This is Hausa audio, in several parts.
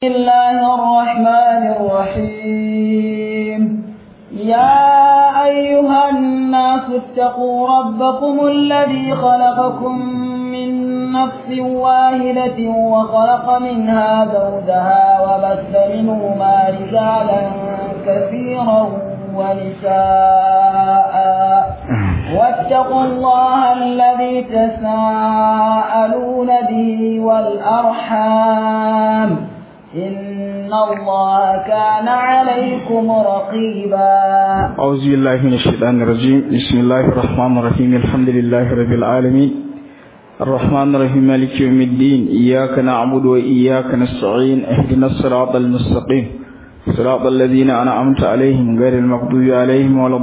بسم الله الرحمن الرحيم يا أيها الناس اتقوا ربكم الذي خلقكم من نفس واحدة وخلق منها زوجها وبث منهما رجالا كثيرا ونساء واتقوا الله الذي تساءلون به والأرحام إن الله كان عليكم رقيبا أعوذ بالله من الشيطان الرجيم بسم الله الرحمن الرحيم الحمد لله رب العالمين الرحمن الرحيم مالك يوم الدين إياك نعبد وإياك نستعين اهدنا الصراط المستقيم صراط الذين أنعمت عليهم غير المغضوب عليهم ولا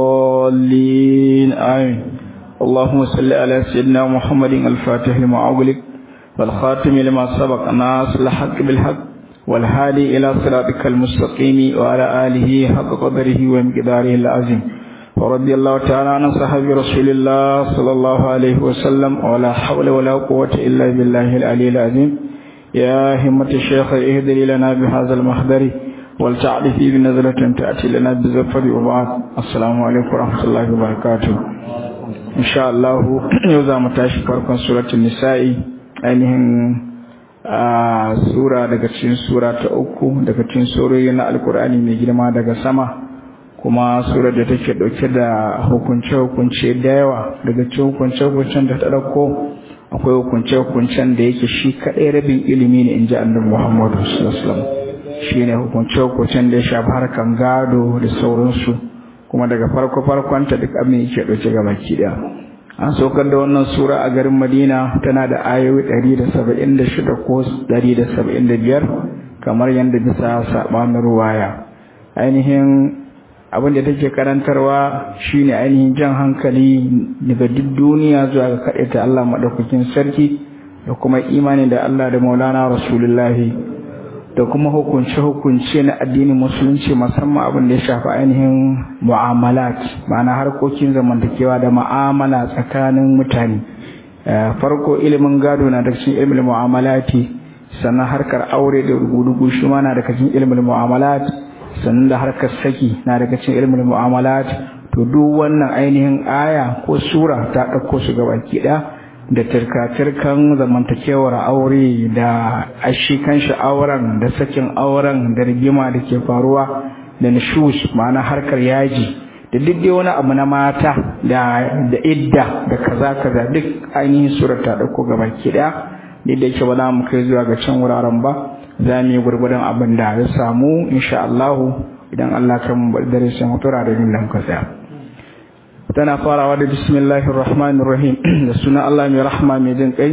الضالين آمين اللهم صل على سيدنا محمد الفاتح لما أغلق والخاتم لما سبق ناصر الحق بالحق والهادي إلى صراطك المستقيم وعلى آله حق قدره ومقداره العظيم ورضي الله تعالى عن صحابة رسول الله صلى الله عليه وسلم ولا حول ولا قوة إلا بالله العلي العظيم يا همة الشيخ اهدري لنا بهذا المحضر ولتعرفي بنظرة تأتي لنا بالزفر وبعد السلام عليكم ورحمة الله وبركاته إن شاء الله يوزع متاشي فرقا سورة النساء ainihin sura daga cikin sura ta uku daga cikin surori na alkur'ani mai girma daga sama kuma sura da take dauke da hukunce-hukunce da yawa daga cikin hukunce-hukuncen da ta dauko akwai hukunce-hukuncen da yake shi kaɗai rabin ilimi ne in ji annabi muhammadu sallallahu shi ne hukunce-hukuncen da ya shafi harkan gado da sauransu kuma daga farko-farkonta duk abin yake dauke gaba ki daya an saukar da wannan sura a garin madina tana da ayoyi 176 ko 175 kamar yadda bisa sabanin ruwaya ainihin abin da take karantarwa shine ainihin jan hankali daga duk duniya zuwa ga ta Allah madaukakin sarki da kuma imani da Allah da Maulana Rasulullahi da kuma hukunce-hukunce na addinin musulunci musamman abin da ya shafi ainihin mu'amalat ma'ana harkokin zamantakewa da mu'amala tsakanin mutane farko ilimin gado na da cikin ilimin mu'amalati sannan harkar aure da rugudugu shi ma na daga cikin ilimin mu'amalat sannan da harkar saki na daga cikin ilimin mu'amalat to duk wannan ainihin aya ko sura ta ɗauko su gabaki ɗaya da turka-turkan zamantakewar aure da ashi kanshi auren da sakin auren da rigima da ke faruwa da nishus ma'ana harkar yaji da duk dai wani abu na mata da da idda da kaza kaza duk ainihin surar ta dauko gaba ki daya da yake ba za mu kai zuwa ga can wuraren ba za mu yi gurgurdan abin da ya samu insha Allah idan Allah kan mu dare sai mu tura da yin lamka tsaya tana farawa da bismillahir rahmanir rahim da sunan Allah mai rahma mai jin kai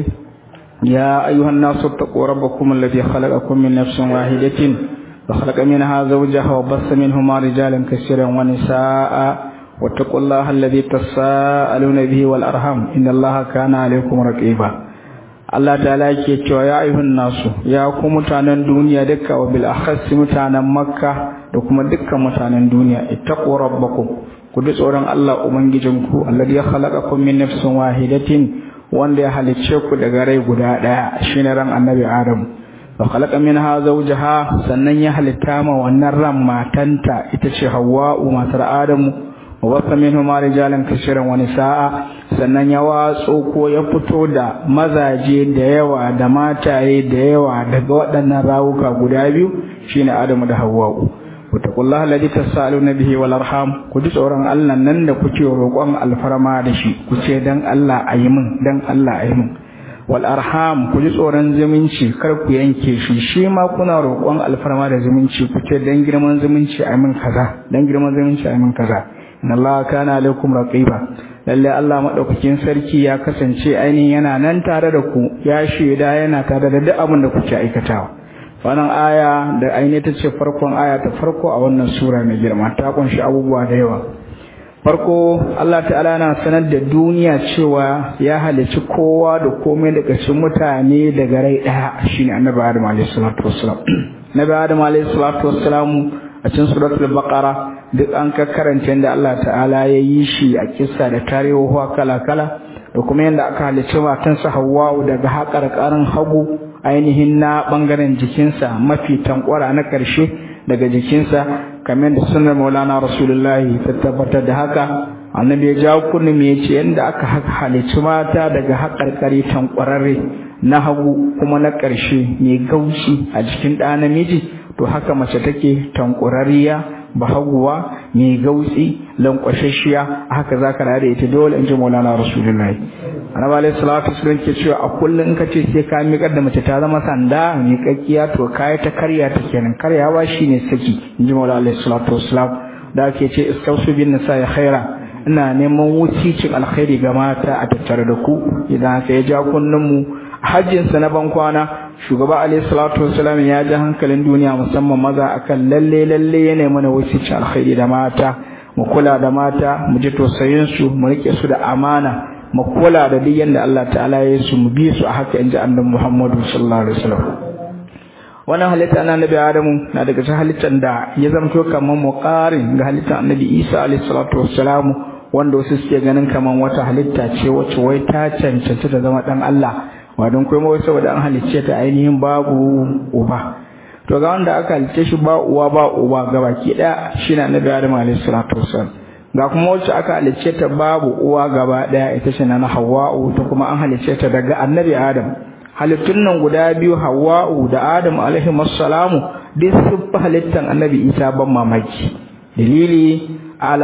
ya ayyuhan nasu taqu rabbakum alladhi khalaqakum min nafsin wahidatin wa khalaqa minha zawjaha wa bassa minhuma rijalan kaseeran wa nisaa wattaqullaha alladhi tasaaluna bihi wal arham innallaha kana alaykum raqiba Allah ta'ala yake cewa ya ayyuhan nasu ya ku mutanen duniya dukka wa bil akhas mutanen makka da kuma dukkan mutanen duniya ittaqu rabbakum ku ji tsoron Allah Ubangijinku, Allah ya halaka min nafsin wahidatin wanda ya halicce ku daga rai guda ɗaya shi ne ran annabi Adam. Wa halaka min ha zaujaha sannan ya halitta ma wannan ran matanta ita ce Hawwa'u matar Adamu. Wa wasa min huma rijalan kashiran wani sa'a sannan ya watso ko ya fito da mazaje da yawa da mataye da yawa daga waɗannan rawuka guda biyu shine Adamu da Hawwa'u. wataƙullah alladhi tasaaluna bihi wal arham ku ji tsoron Allah nan da kuke roƙon alfarma da shi ku ce dan Allah ayi min dan Allah ayi min wal arham ku ji tsoron zumunci kar ku yanke shi shi ma kuna roƙon alfarma da zumunci ku ce dan girman zumunci ayi min kaza dan girman zumunci ayi min kaza inna Allah kana alaikum raqiba lalle Allah madaukakin sarki ya kasance ainihin yana nan tare da ku ya shaida yana tare da duk abin da kuke aikatawa wannan aya da ainihin ta ce farkon aya ta farko a wannan sura mai girma ta kunshi abubuwa da yawa farko Allah ta'ala na sanar da duniya cewa ya halicci kowa da komai daga cikin mutane daga rai daya shine annabi Adam alayhi salatu wassalam nabi Adam alayhi salatu wassalam a cikin suratul baqara duk an ka karanta yadda Allah ta'ala ya yi shi a kissa da tarihuwa kala kala da kuma yadda aka halicci matansa Hawwa daga haƙarƙarin hagu ainihin na bangaren jikinsa mafi tankwara na ƙarshe daga jikinsa kamar da sunan maulana rasulullahi ta tabbatar da haka annabi ya jawo kunni me yace yanda aka halicci mata daga haƙarƙari tankwararre na hagu kuma na ƙarshe mai gaushi a jikin ɗa namiji to haka mace take tankurariya bahaguwa mai gautsi lankwashashiya haka zaka da ita dole in ji maulana rasulullahi annabi alayhi salatu wasallam ke cewa a kullun in kace sai ka miƙar da mace ta zama sanda miƙaƙiya to kai ta karya ta kenan karyawa shine saki in ji maulana alayhi salatu wasallam da ake ce istausu bin nisa ya khaira ina neman wucicin alkhairi ga mata a tattare da ku idan haka ya ja kunnun mu hajjinsa na ban kwana shugaba alayhi salatu wasallam ya ji hankalin duniya musamman maza akan lalle lalle yana mana wucicin alkhairi da mata mu kula da mata mu ji tausayin su mu rike su da amana mu kula da duk yanda Allah ta'ala ya su mu bi su a haka inji annabi Muhammadu sallallahu alaihi wasallam wannan halitta na annabi Adamu na daga cikin halittar da ya zamto kamar muqarin ga halittar annabi Isa alaihi salatu wassalamu wanda wasu suke ganin kamar wata halitta ce wacce wai ta cancanci ta zama dan Allah ba don kuma wai saboda an halicce ta ainihin babu uba to ga wanda aka halicce shi ba uwa ba uba gabaki daya shine annabi Adamu alaihi salatu wassalam ga kuma wacce aka halicce ta babu uwa gaba daya ita ce na Hawwa'u ta kuma an halicce ta daga annabi Adam halittun nan guda biyu Hawwa'u da Adam alaihi assalamu duk sun fi halittan annabi Isa ban mamaki dalili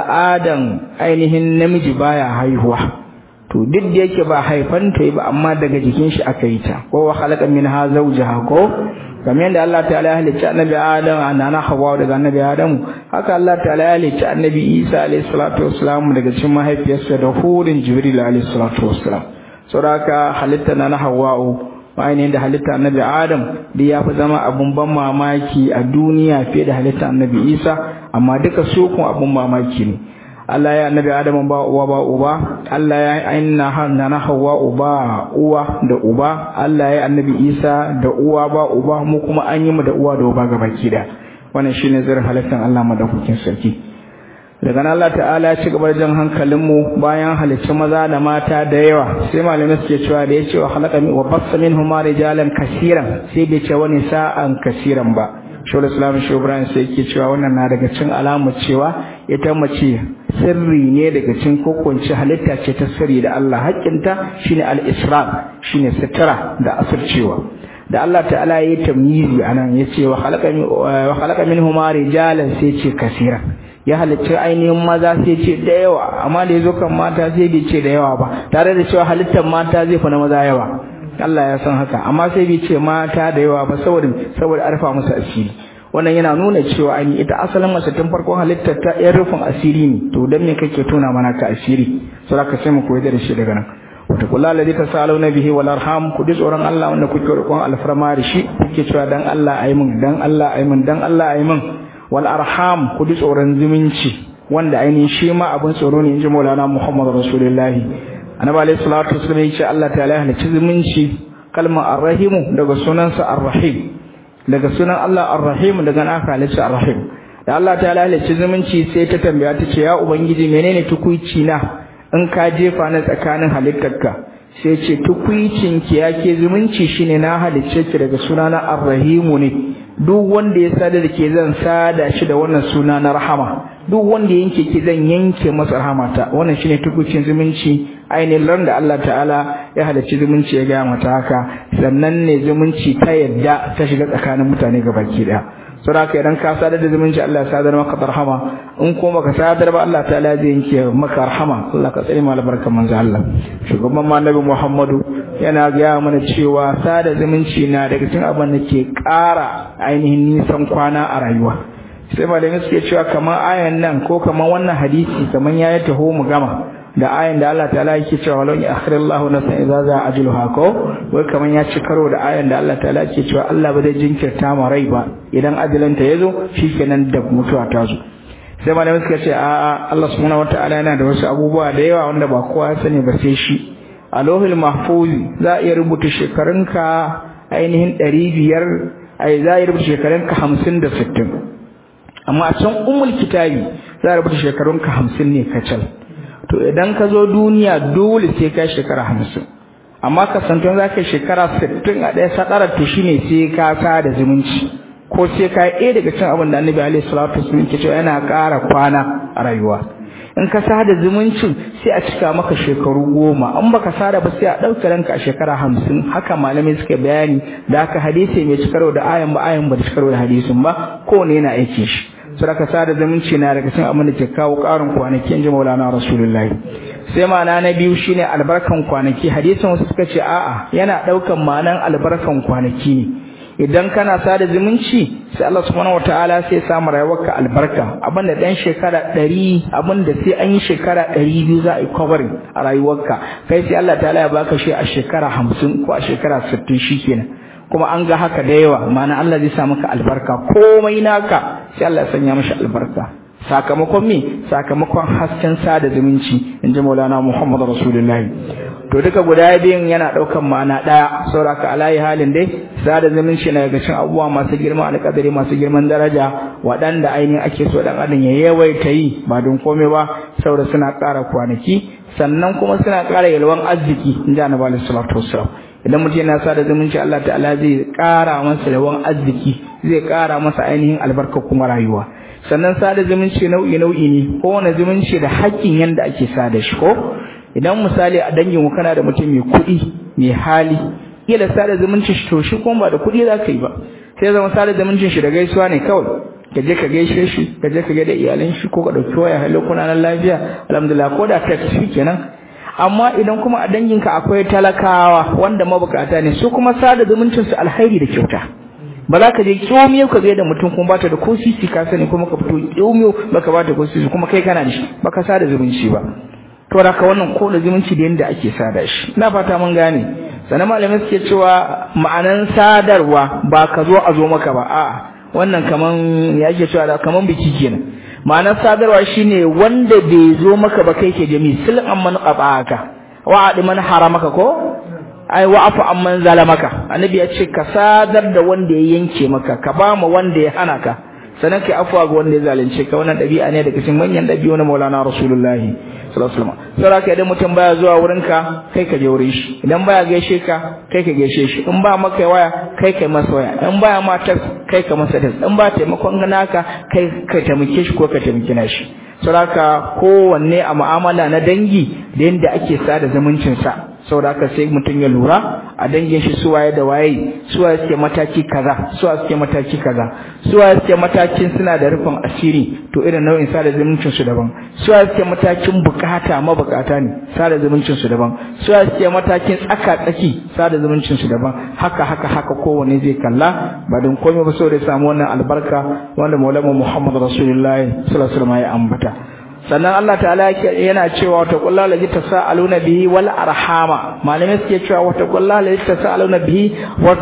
al'adan ainihin namiji baya haihuwa to duk da yake ba haifan ta ba amma daga jikin shi aka yi ta ko wa khalaqa minha zawjaha ko kamar yadda Allah ta'ala ya halicci annabi Adam anana Hawwa daga annabi Adam haka Allah ta'ala ya halicci annabi Isa alayhi salatu wassalam daga cikin mahaifiyarsa da hurin Jibril alayhi salatu wassalam saboda halitta na Hawwa ainihin da halitta annabi Adam da ya fi zama abun ban mamaki a duniya fiye da halitta annabi Isa amma duka su kun abun mamaki ne Allah ya annabi Adam ba uwa ba uba Allah ya aina hanna na Hawwa uba uwa da uba Allah ya annabi Isa da uwa ba uba mu kuma an yi mu da uwa da uba gabaki da wannan shine zirin halittar Allah madaukakin sarki daga nan Allah ta'ala ya ci gaba da jan hankalin mu bayan halicci maza da mata da yawa sai malamai suke cewa da yace wa khalaqa min wa bassa minhuma rijalan kaseeran sai bai ce wani sa'an kaseeran ba shawar islam shi ibrahim sai yake cewa wannan na daga cin alamu cewa ita mace sirri ne daga cin kokunci halitta ce ta sirri da Allah haƙƙinta shine al-israr shine sitara da asircewa da Allah ta'ala yayi tamyizi anan yace wa khalaqa wa khalaqa minhuma rijalan sai ce kaseeran ya halicci ainihin maza sai ce da yawa amma da yazo kan mata sai bai ce da yawa ba tare da cewa halittar mata zai fi na maza yawa Allah ya san haka amma sai bai ce mata da yawa ba saboda saboda arfa musu asiri wannan yana nuna cewa an ita asalin mace tun farkon halittar ta yan rufin asiri ne to dan me kake tona mana ka asiri saboda ka sai mu koyi da shi daga nan wata kula ladhi tasaluna bihi wal arham ku ji tsoron Allah wanda kuke roƙon alfarma da shi kuke cewa dan Allah ayi min dan Allah ayi min dan Allah ayi min wal arham ku ji tsoron zumunci wanda ainihin shi ma abin tsoro ne inji Maulana Muhammad Rasulullahi annabi alayhi salatu wasallam yace Allah ta'ala ya halicci zumunci kalmar arrahimu daga sunansa arrahim daga sunan Allah arrahim daga naka halicci arrahim da Allah ta'ala ya halicci zumunci sai ta tambaya ta ce ya ubangiji menene tukuici na in ka jefa na tsakanin halittarka sai ce tukuicin ki yake zumunci shine na halicce ki daga sunana arrahimu ne duk wanda ya sada da ke zan sada shi da wannan suna na rahama duk wanda yanke ki zan yanke masa rahamata wannan shine tukucin zumunci ainihin ran da Allah ta'ala ya halarci zumunci ya gaya mata haka sannan ne zumunci ta yadda ta shiga tsakanin mutane gabaki daya saboda idan ka sadar da zumunci Allah ya sadar maka rahama in kuma baka sadar ba Allah ta'ala zai yanke maka rahama Allah ka tsare mu albarkan manzo Allah shugaban annabi Muhammadu yana gaya mana cewa sada zumunci na daga cikin abin da ke ƙara ainihin nisan kwana a rayuwa sai malamai suke cewa kamar ayan nan ko kamar wannan hadisi kamar ya taho mu gama da ayan da Allah ta'ala yake cewa walau ya akhirallahu nafsan idza za ajluha ko wai kamar ya ci karo da ayan da Allah ta'ala yake cewa Allah ba zai jinkirta ma rai ba idan ajalanta yazo shikenan da mutuwa ta zo sai malamai suka ce a'a Allah subhanahu wataala yana da wasu abubuwa da yawa wanda ba kowa ya sani ba sai shi a lohil mahfuzi za a iya rubuta shekarunka ainihin ɗari biyar ai za a iya rubuta shekarunka hamsin da sittin amma a can umul kitabi za a rubuta shekarunka hamsin ne kacal to idan ka zo duniya dole sai ka shekara hamsin amma kasantuwan za ka yi shekara sittin a ɗaya sadara to shine sai ka sa da zumunci ko sai ka yi daga cin abin da annabi alaihi salatu wasallam ke cewa yana ƙara kwana a rayuwa in ka sada zumuncin sai a cika maka shekaru goma in baka sada ba sai a ɗauke ranka a shekara hamsin haka malamai suka bayani da aka hadisi mai cikarwa da ayan ba ayan ba da cikarwa da hadisin ba kowane yana aikin shi sadaka sada zumunci na daga cikin abin da ke kawo ƙarin kwanaki in ji maulana rasulullahi sai ma'ana na biyu shine albarkan kwanaki hadisin wasu suka ce a'a yana ɗaukan ma'anan albarkan kwanaki ne idan kana sada zumunci sai Allah subhanahu wataala sai ya samu rayuwarka albarka abinda dan shekara 100 abinda sai an yi shekara 200 za a yi covering a rayuwarka kai sai Allah ta'ala ya baka shi a shekara 50 ko a shekara 60 shikenan kuma an ga haka da yawa ma'ana Allah zai sa maka albarka komai naka sai Allah ya sanya mashi albarka sakamakon me sakamakon hasken sada zumunci inji Maulana Muhammad Rasulullahi to duka guda biyun yana daukan ma'ana daya sauraka alayi halin dai sada zumunci na daga cikin abubuwa masu girman alƙadari masu girman daraja waɗanda ainihin ake so dan adam ya yawaita yi ba don komai ba saboda suna ƙara kwanaki sannan kuma suna ƙara yalwan arziki inji Annabi sallallahu alaihi wasallam idan mutum yana sada zumunci Allah ta'ala zai ƙara masa yawan arziki zai ƙara masa ainihin albarka kuma rayuwa sannan sada zumunci nau'i nau'i ne kowane zumunci da haƙƙin yanda ake sada shi ko idan misali a dangin kana da mutum mai kuɗi mai hali kila sada zumuncin shi to shi kuma ba da kuɗi za ka yi ba sai zama sada zumuncin shi da gaisuwa ne kawai ka je ka gaishe shi ka je ka ga da iyalan shi ko ka ɗauki waya hallo kuna nan lafiya alhamdulillah ko da text shi kenan amma idan kuma a danginka akwai talakawa wanda mabukata ne su kuma sada zumuncin su alhairi da kyauta ba za ka je kyomiyo ka da mutum kuma bata da ko sisi ka sani kuma ka fito kyomiyo baka bata ko sisi kuma kai kana da shi baka sada zumunci ba to da ka wannan ko da zumunci da yanda ake sada shi ina fata mun gane sannan malamai suke cewa ma'anan sadarwa ba ka zo a zo maka ba a'a wannan kaman ya ake cewa da kaman biki kenan ma'anar sadarwa shine wanda bai zo maka ba kai ke jami sil amman qabaka wa adi man haramaka ko ai wa afu amman zalamaka annabi ya ce ka sadar da wanda ya yanke maka ka ba mu wanda ya hana ka sanan kai afuwa ga wanda ya zalunce ka wannan dabi'a ne daga cikin manyan dabi'u na Maulana Rasulullahi sallallahu alaihi wasallam sai idan mutum baya zuwa wurinka kai ka je wurin shi idan baya gaishe ka kai ka gaishe shi in ba maka waya kai kai masa waya in baya mata kai ka masa das in ba taimakon naka kai ka taimake shi ko ka taimaki nashi saboda kowanne a mu'amala na dangi da yanda ake sada zumuncin sa saboda haka sai mutum ya lura a dangin shi suwaye da waye suwaye suke mataki kaza suwaye suke mataki kaza suwaye suke matakin suna da rufin asiri to irin nau'in sada zumuncin su daban suwaye suke matakin bukata mabukata ne sada zumuncin su daban suwaye suke matakin tsaka tsaki sada zumuncin su daban haka haka haka kowanne zai kalla ba don komai ba saboda ya samu wannan albarka wanda maulana Muhammad Rasulullahi sallallahu alaihi wasallam ya ambata sannan Allah ta'ala yana cewa wata kullu la tasaaluna bihi wal arhama malamai suke cewa wata kullu la tasaaluna bihi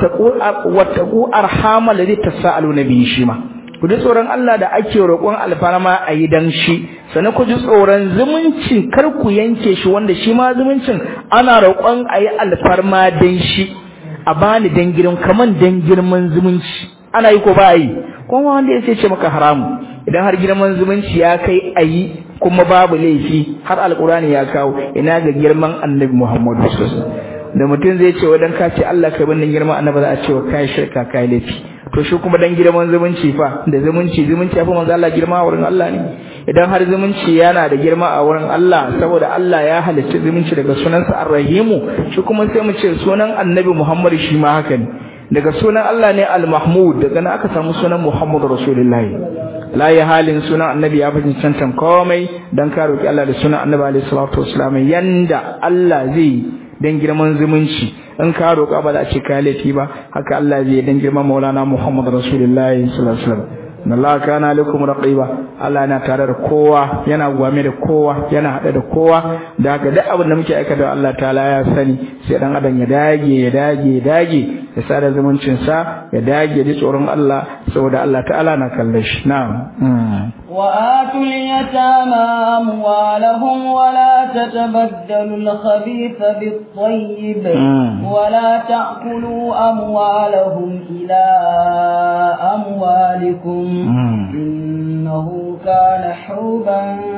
wata ku arhama la tasaaluna bihi shi ma ku ji tsoron Allah da ake roƙon alfarma a yi dan shi sannan ku ji tsoron zumunci kar ku yanke shi wanda shi ma zumuncin ana roƙon a yi alfarma dan shi a bani dan gidan kaman dan girman zumunci ana yi ko ba yi kuma wanda ya ce maka haramu idan har girman zumunci ya kai ayi kuma babu laifi har alkurani ya kawo ina ga girman annabi Muhammadu sallallahu da mutum zai ce wadan ka ce Allah kai bannin girman annabi za a ce wa kai shirka kai laifi to shi kuma dan girman zumunci fa da zumunci zumunci ya fi manzo Allah girma a wurin Allah ne idan har zumunci yana da girma a wurin Allah saboda Allah ya halicci zumunci daga sunansa Ar-Rahimu shi kuma sai mu ce sunan annabi Muhammad shi ma haka ne daga sunan Allah ne Al-Mahmud daga nan aka samu sunan Muhammad Rasulullahi la ya halin sunan annabi ya fi cancan komai dan ka roki Allah da sunan annabi alaihi salatu wasallam yanda Allah zai dan girman zumunci in ka roka ba za a ce kai laifi ba haka Allah zai dan girman Maulana Muhammad Rasulullahi sallallahu alaihi wasallam Allah kana lakum raqiba Allah yana tare da kowa yana gwame da kowa yana hada da kowa da haka duk abin da muke aikata Allah ta'ala ya sani sai dan adam ya dage ya dage ya dage ya sada zumuncin sa ya dage ji tsoron Allah saboda Allah ta'ala na kalle shi na'am وآتوا اليتامى أموالهم ولا تتبدلوا الخبيث بالطيب ولا تأكلوا أموالهم إلى أموالكم إنه كان حوبا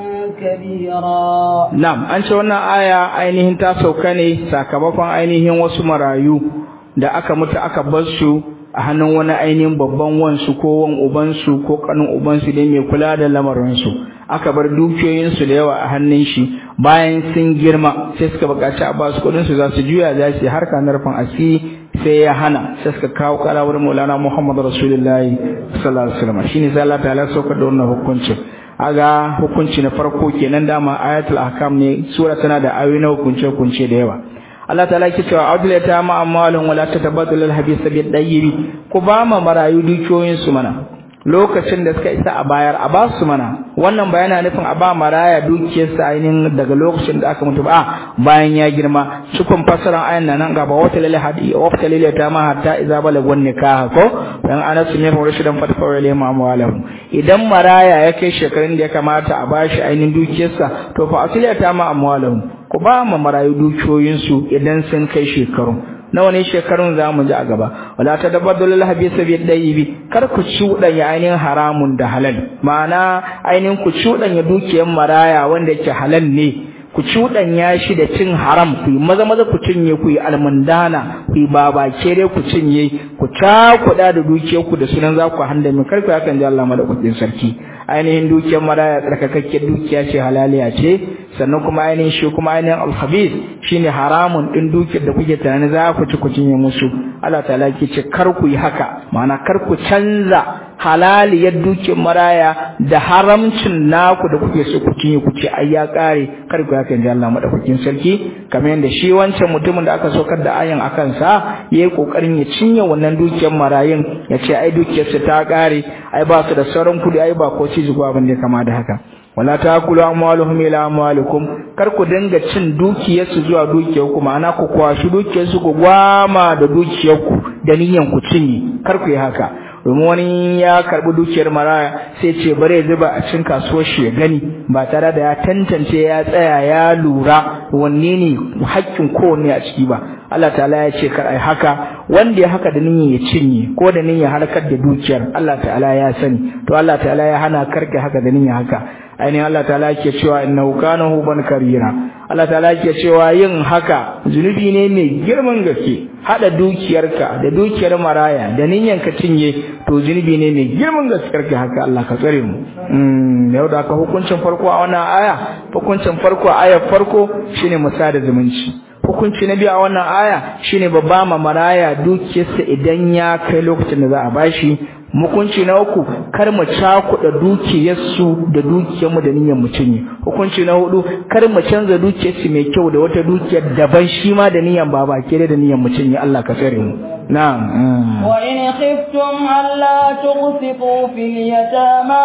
كبيرا na'am an ce wannan aya ainihin ta sauka ne sakamakon ainihin wasu marayu da aka mutu aka bar su a hannun wani ainihin babban wansu ko wan ubansu ko kanin ubansu dai mai kula da lamarinsu aka bar dukiyoyinsu da yawa a hannun shi bayan sun girma sai suka buƙaci a basu kuɗin su za su juya za su yi harka na rufin asiri sai ya hana sai suka kawo kara wurin Maulana Muhammad Rasulullahi sallallahu alaihi wasallam shine sai Allah ta'ala saukar da wannan hukuncin aga hukunci na farko kenan dama ayatul ahkam ne sura tana da ayoyi na hukunce hukunce da yawa Allah ta'ala yake cewa adla ta ma amwalun wala tatabaddalu al-habisa bi dayyibi ku ba ma marayu dukiyoyin su mana lokacin da suka isa a bayar a ba su mana wannan bayana nufin a ba maraya dukiyarsa ainihin daga lokacin da aka mutu ba bayan ya girma cikon fasaran ayan nan gaba wata lil hadi wata lil ta ma hatta idza balagun nikah ko dan anas ne fa rashidan fatfa wa lima amwalahu idan maraya ya kai shekarun da ya kamata a bashi ainihin dukiyarsa to fa asiliya ta ma amwalahu ku ba ma marayu dukiyoyinsu idan sun kai shekaru nawa ne shekarun za mu ji a gaba wala ta dabbadul habisa bi dayibi kar ku cuɗanya ainihin haramun da halal ma'ana ainihin ku cuɗanya dukiyar maraya wanda yake halal ne ku cuɗanya shi da cin haram ku yi maza maza ku cinye ku yi almundana ku yi babakere ku cinye ku cakuɗa da dukiyar ku da sunan za ku handa min kar ku hakan ji Allah madaukakin sarki ainihin dukiyar maraya tsarkakakken dukiya ce halaliya ce sannan kuma ainihin shi kuma ainihin alhabis shine haramun din dukiyar da kuke tunani za ku ci ku cinye musu Allah ta'ala ke ce kar ku yi haka ma'ana kar ku canza halaliyar dukiyar maraya da haramcin naku da kuke so ku cinye ku ce ai ya kare kar ku haka inji Allah madaukakin sarki kamar yadda shi wancan mutumin da aka saukar da ayan akan sa yayi kokarin ya cinye wannan dukiyar marayun ya ce ai dukiyarsa ta kare ai ba su da sauran kudi ai ba ko ci zuwa abin da kama da haka wala taakulu amwaluhum ila amwalikum kar ku dinga cin dukiyarsu zuwa dukiyarku ma'ana ku kwashi dukiyarsu ku gwama da dukiyarku da niyan ku cinye kar ku yi haka domin wani ya karbi dukiyar maraya sai ce bare zuba a cikin kasuwar shi ya gani ba tare da ya tantance ya tsaya ya lura wanne ne haƙƙin kowanne a ciki ba Allah ta'ala ya ce kar ai haka wanda ya haka da niyyar ya cinye ko da niyyar harkar da dukiyar Allah ta'ala ya sani to Allah ta'ala ya hana karka haka da niyyar haka ainihin Allah ta'ala yake cewa innahu kana huban karira Allah ta'ala yake cewa yin haka zunubi ne mai girman gaske hada dukiyarka da dukiyar maraya da niyyar ka cinye to zunubi ne mai girman gaske karka haka Allah ka tsare mu mm yau da aka hukuncin farko a wannan aya hukuncin farko a ayar farko shine musada zumunci hukunci na biyu a wannan aya shine babba ma maraya dukiyarsa idan ya kai lokacin da za a bashi hukunci na uku kar mu cakuɗa dukiyarsu da dukiyarmu da niyyar mu cinye hukunci na hudu kar mu canza dukiyarsu mai kyau da wata dukiyar daban shi ma da niyyar baba ke da niyyar mu cinye Allah ka tsare mu na'am wa in khiftum alla tuqsitu fil yatama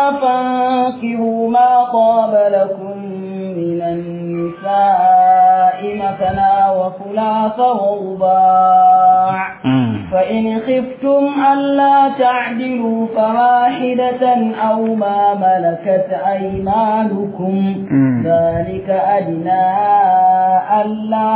fankihu ma qaba lakum minan nisa'i matana wa thulatha wa ruba' فإن خفتم ألا تعدلوا فواحدة أو ما ملكت أيمانكم ذلك أدنى ألا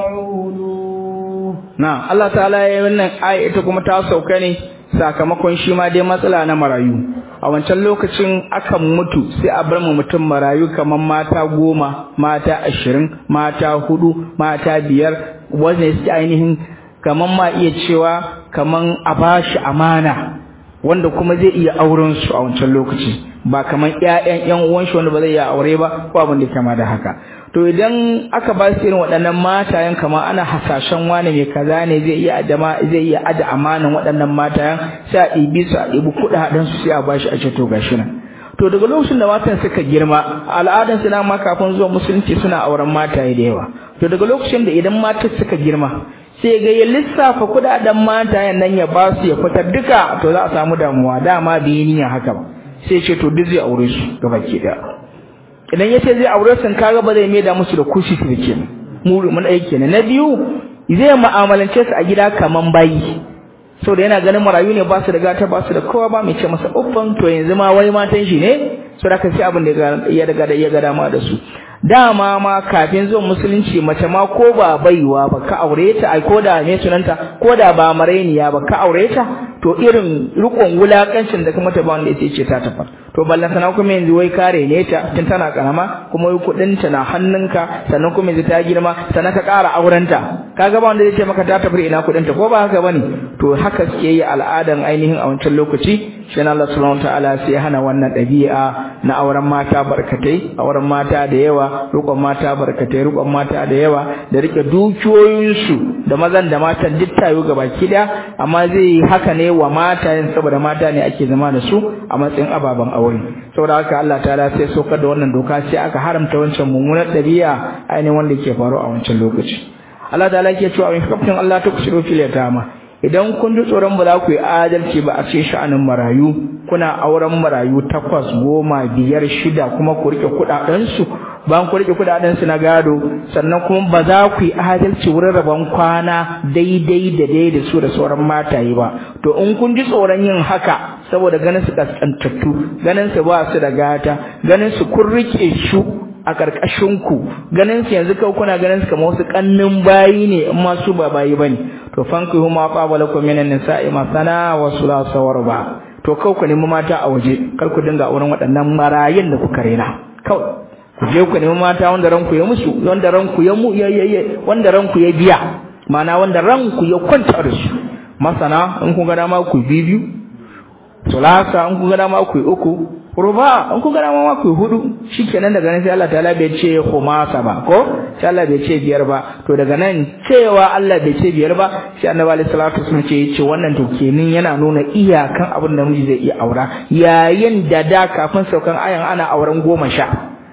تعولوا نعم الله تعالى يقول آية كما تاسوكني sakamakon shi ma dai matsala na marayu a wancan lokacin akan mutu sai a bar mu mutum marayu kamar mata goma mata ashirin mata hudu mata biyar wanda su ainihin kaman ma iya cewa kaman a bashi amana wanda kuma zai iya auren su a wancan lokaci ba kaman ƴaƴan ƴan uwan shi wanda ba zai iya aure ba ko abin da kama da haka to idan aka ba su irin waɗannan matayen kamar ana hasashen wani mai kaza ne zai iya adama zai iya ada amanan waɗannan matayen sai a ɗibi su a ɗibi kuɗaɗen su sai a bashi a ce to gashi nan to daga lokacin da matan suka girma al'adan su ma kafin zuwa musulunci suna auren mataye da yawa to daga lokacin da idan matan suka girma sai ga ya lissafa kudaden mata nan ya ba su ya fitar duka to za a samu damuwa dama bai niyya haka ba sai ce to duk zai aure su gaba ke da idan ya ce zai aure su kaga ba zai maida musu da kushi su da kenan muri mun aiki kenan na biyu zai mu'amalance su a gida kaman bayi saboda yana ganin marayu ne ba su da gata ba su da kowa ba mai ce masa uffan to yanzu ma wai matan shi ne saboda ka sai abin da ya daga da ya ga dama da su dama ma kafin zuwan musulunci mace ma ko ba baiwa ba ka aure ta ai ko da me sunanta ko da ba marainiya ba ka aure ta to to irin rikon wulakancin da kuma ta ba wanda yace ce ta tafa to ballan sana kuma yanzu wai kare ne ta tun tana karama kuma wai kudin ta na hannunka sannan kuma yanzu ta girma sannan ka ƙara aurenta kaga ba wanda zai ce maka ta tafi ina kudin ta ko ba haka bane to haka suke yi al'adan ainihin a wancan lokaci shi Allah subhanahu wataala sai ya hana wannan ɗabi'a na auren mata barkatai auren mata da yawa rikon mata barkatai rikon mata da yawa da rike dukiyoyinsu da mazan da matan duk tayo gaba kida amma zai yi haka ne wa matayen saboda mata ne ake zama da su a matsayin ababen aure saboda haka Allah ta'ala sai saukar da wannan doka sai aka haramta wancan mummunar ɗabi'a ainihin wanda ke faru a wancan lokaci Allah ta'ala ke cewa in kaftin Allah ta kushiro fil yatama idan kun ji tsoron ba za ku yi adalci ba a cikin sha'anin marayu kuna auren marayu takwas goma biyar shida kuma ku rike kuɗaɗensu bayan ku rike kuɗaɗensu na gado sannan kuma ba za ku yi adalci wurin rabon kwana daidai da daidai su da sauran mataye ba to in kun ji tsoron yin haka saboda ganin su kaskantattu ganin su ba su da gata ganin su kun rike su a ƙarƙashin ku ganin su yanzu kawai kuna ganin su kamar wasu kannin bayi ne in ma su ba bayi bane to fanku huma qabala kum minan nisa'i masana wa sulasa warba to kawai ku nemi mata a waje kar ku dinga auren waɗannan marayin da kuka rena kawai ku je ku nemi mata wanda ranku ya musu wanda ranku ya mu ya wanda ranku ya biya ma'ana wanda ranku ya kwanta da su masana in kun ga dama ku biyu sulasa in kun ga dama ku uku ruba in kun ga dama ma ku hudu shikenan daga nan sai Allah ta'ala bai ce khumasa ba ko sai Allah bai ce biyar ba to daga nan cewa Allah bai ce biyar ba sai Annabi alaihi salatu wasallam ce yace wannan to kenan yana nuna iyakan abin da miji zai iya aura yayin da da kafin saukan ayan ana auren goma sha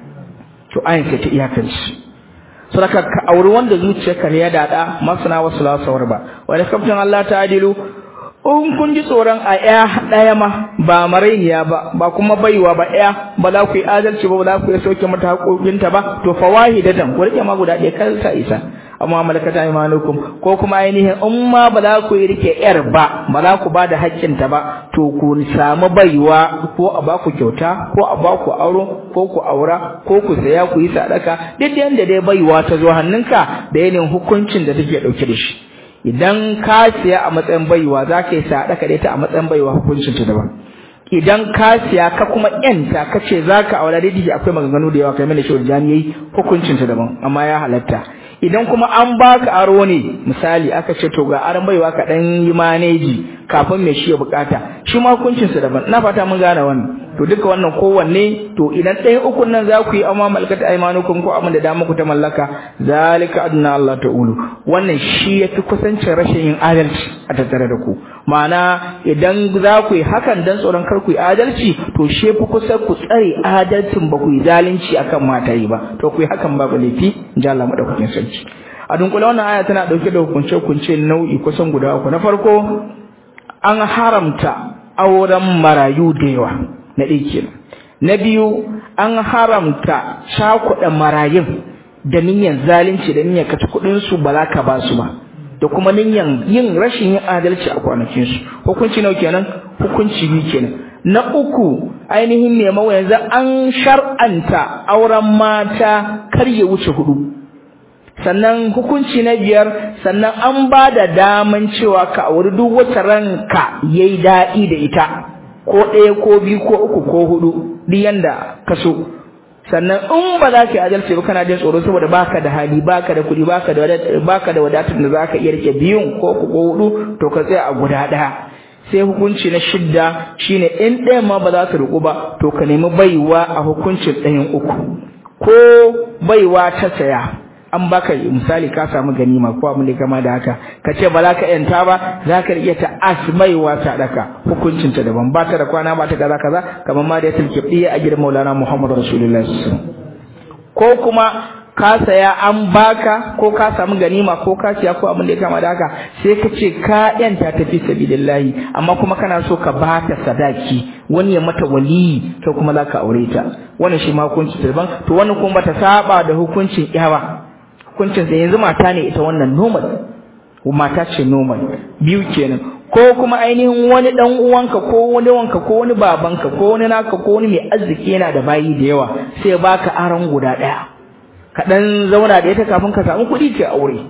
to ayan ce ta iyakan shi saboda ka auri wanda zuciyarka ne ya dada masana wasu lasawar ba wani kaftin Allah ta adilu in kun ji tsoron a ya ɗaya ma ba marainiya ba ba kuma baiwa ba ya ba za ku yi adalci ba ba za ku yi sauke mata haƙoƙinta ba to fa wahidatan ku rike ma guda ɗaya kar sa isa amma malakata imanukum ko kuma ainihin in ma ba za ku yi rike yar ba ba za ku ba da haƙƙinta ba to ku samu baiwa ko a ba ku kyauta ko a ba ku auro ko ku aura ko ku saya ku yi sadaka duk yanda dai baiwa ta zo hannunka da yanayin hukuncin da take ɗauke da shi idan ka siya a matsayin baiwa za ka yi sadaka da ita a matsayin baiwa hukuncin ta daban idan ka siya ka kuma yanta ka ce za ka aure daidai akwai maganganu da yawa kai mana shi wajen yayi hukuncin ta daban amma ya halatta idan kuma an baka aro ne misali aka ce to ga aron baiwa ka dan yi maneji kafin mai shi ya bukata shi ma hukuncin sa daban ina fata mun gane wannan to duka wannan kowanne to idan ɗayan ukun nan za ku yi amma malakata aimanukum ko abin da da muku ta mallaka zalika adna Allah ta'ulu wannan shi yafi kusancin rashin yin adalci a tattare da ku ma'ana idan za ku yi hakan dan tsoron kar ku yi adalci to shi fi kusa ku tsare adalcin ba ku yi zalunci akan mata yi ba to ku yi hakan babu laifi in ji Allah madaukakin sarki a dunkule wannan aya tana dauke da hukunce-hukunce nau'i kusan guda uku na farko an haramta auren marayu da yawa na ɗaya kenan na biyu an haramta cakuɗa marayun da niyyar zalunci da niyyar kaci kuɗin su ba za ka ba su ba da kuma niyyar yin rashin yin adalci a kwanakin su hukunci nawa kenan hukunci biyu kenan na uku ainihin ne mawa yanzu an shar'anta auren mata kar ya wuce hudu sannan hukunci na biyar sannan an ba da daman cewa ka auri duk wata ranka yayi daɗi da ita ko ɗaya ko biyu ko uku ko hudu duk yanda ka so sannan in ba za ka yi adalci ba kana jin tsoro saboda baka da hali baka da kuɗi baka da baka da wadatar da zaka iya rike biyun ko uku ko hudu to ka tsaya a guda ɗaya sai hukunci na shidda shine in ɗayan ma ba za ta riƙu ba to ka nemi baiwa a hukuncin ɗayan uku ko baiwa ta saya an baka misali ka samu ganima ko abin da kama da haka ka ce ba za ka yanta ba za ka iya ta asmaiwa ta daka hukuncin ta daban ba ta da kwana ba ta kaza kaza kamar ma da ya tilke diya a gidan Maulana Muhammad Rasulullahi ko kuma ka saya an baka ko ka samu ganima ko ka siya ko abin da ya kama da haka sai ka ce ka yanta ta fi sabilillahi amma kuma kana so ka ba ta sadaki wani ya mata waliyi kai kuma za ka aure ta wannan shi ma hukunci daban to wannan kuma bata saba da hukuncin yawa hukuncin sa yanzu mata ne ita wannan normal mata ce normal biyu kenan ko kuma ainihin wani dan uwanka ko wani wanka ko wani babanka ko wani naka ko wani mai arziki yana da bayi da yawa sai baka aron guda daya ka dan zauna da ita kafin ka samu kuɗi ke aure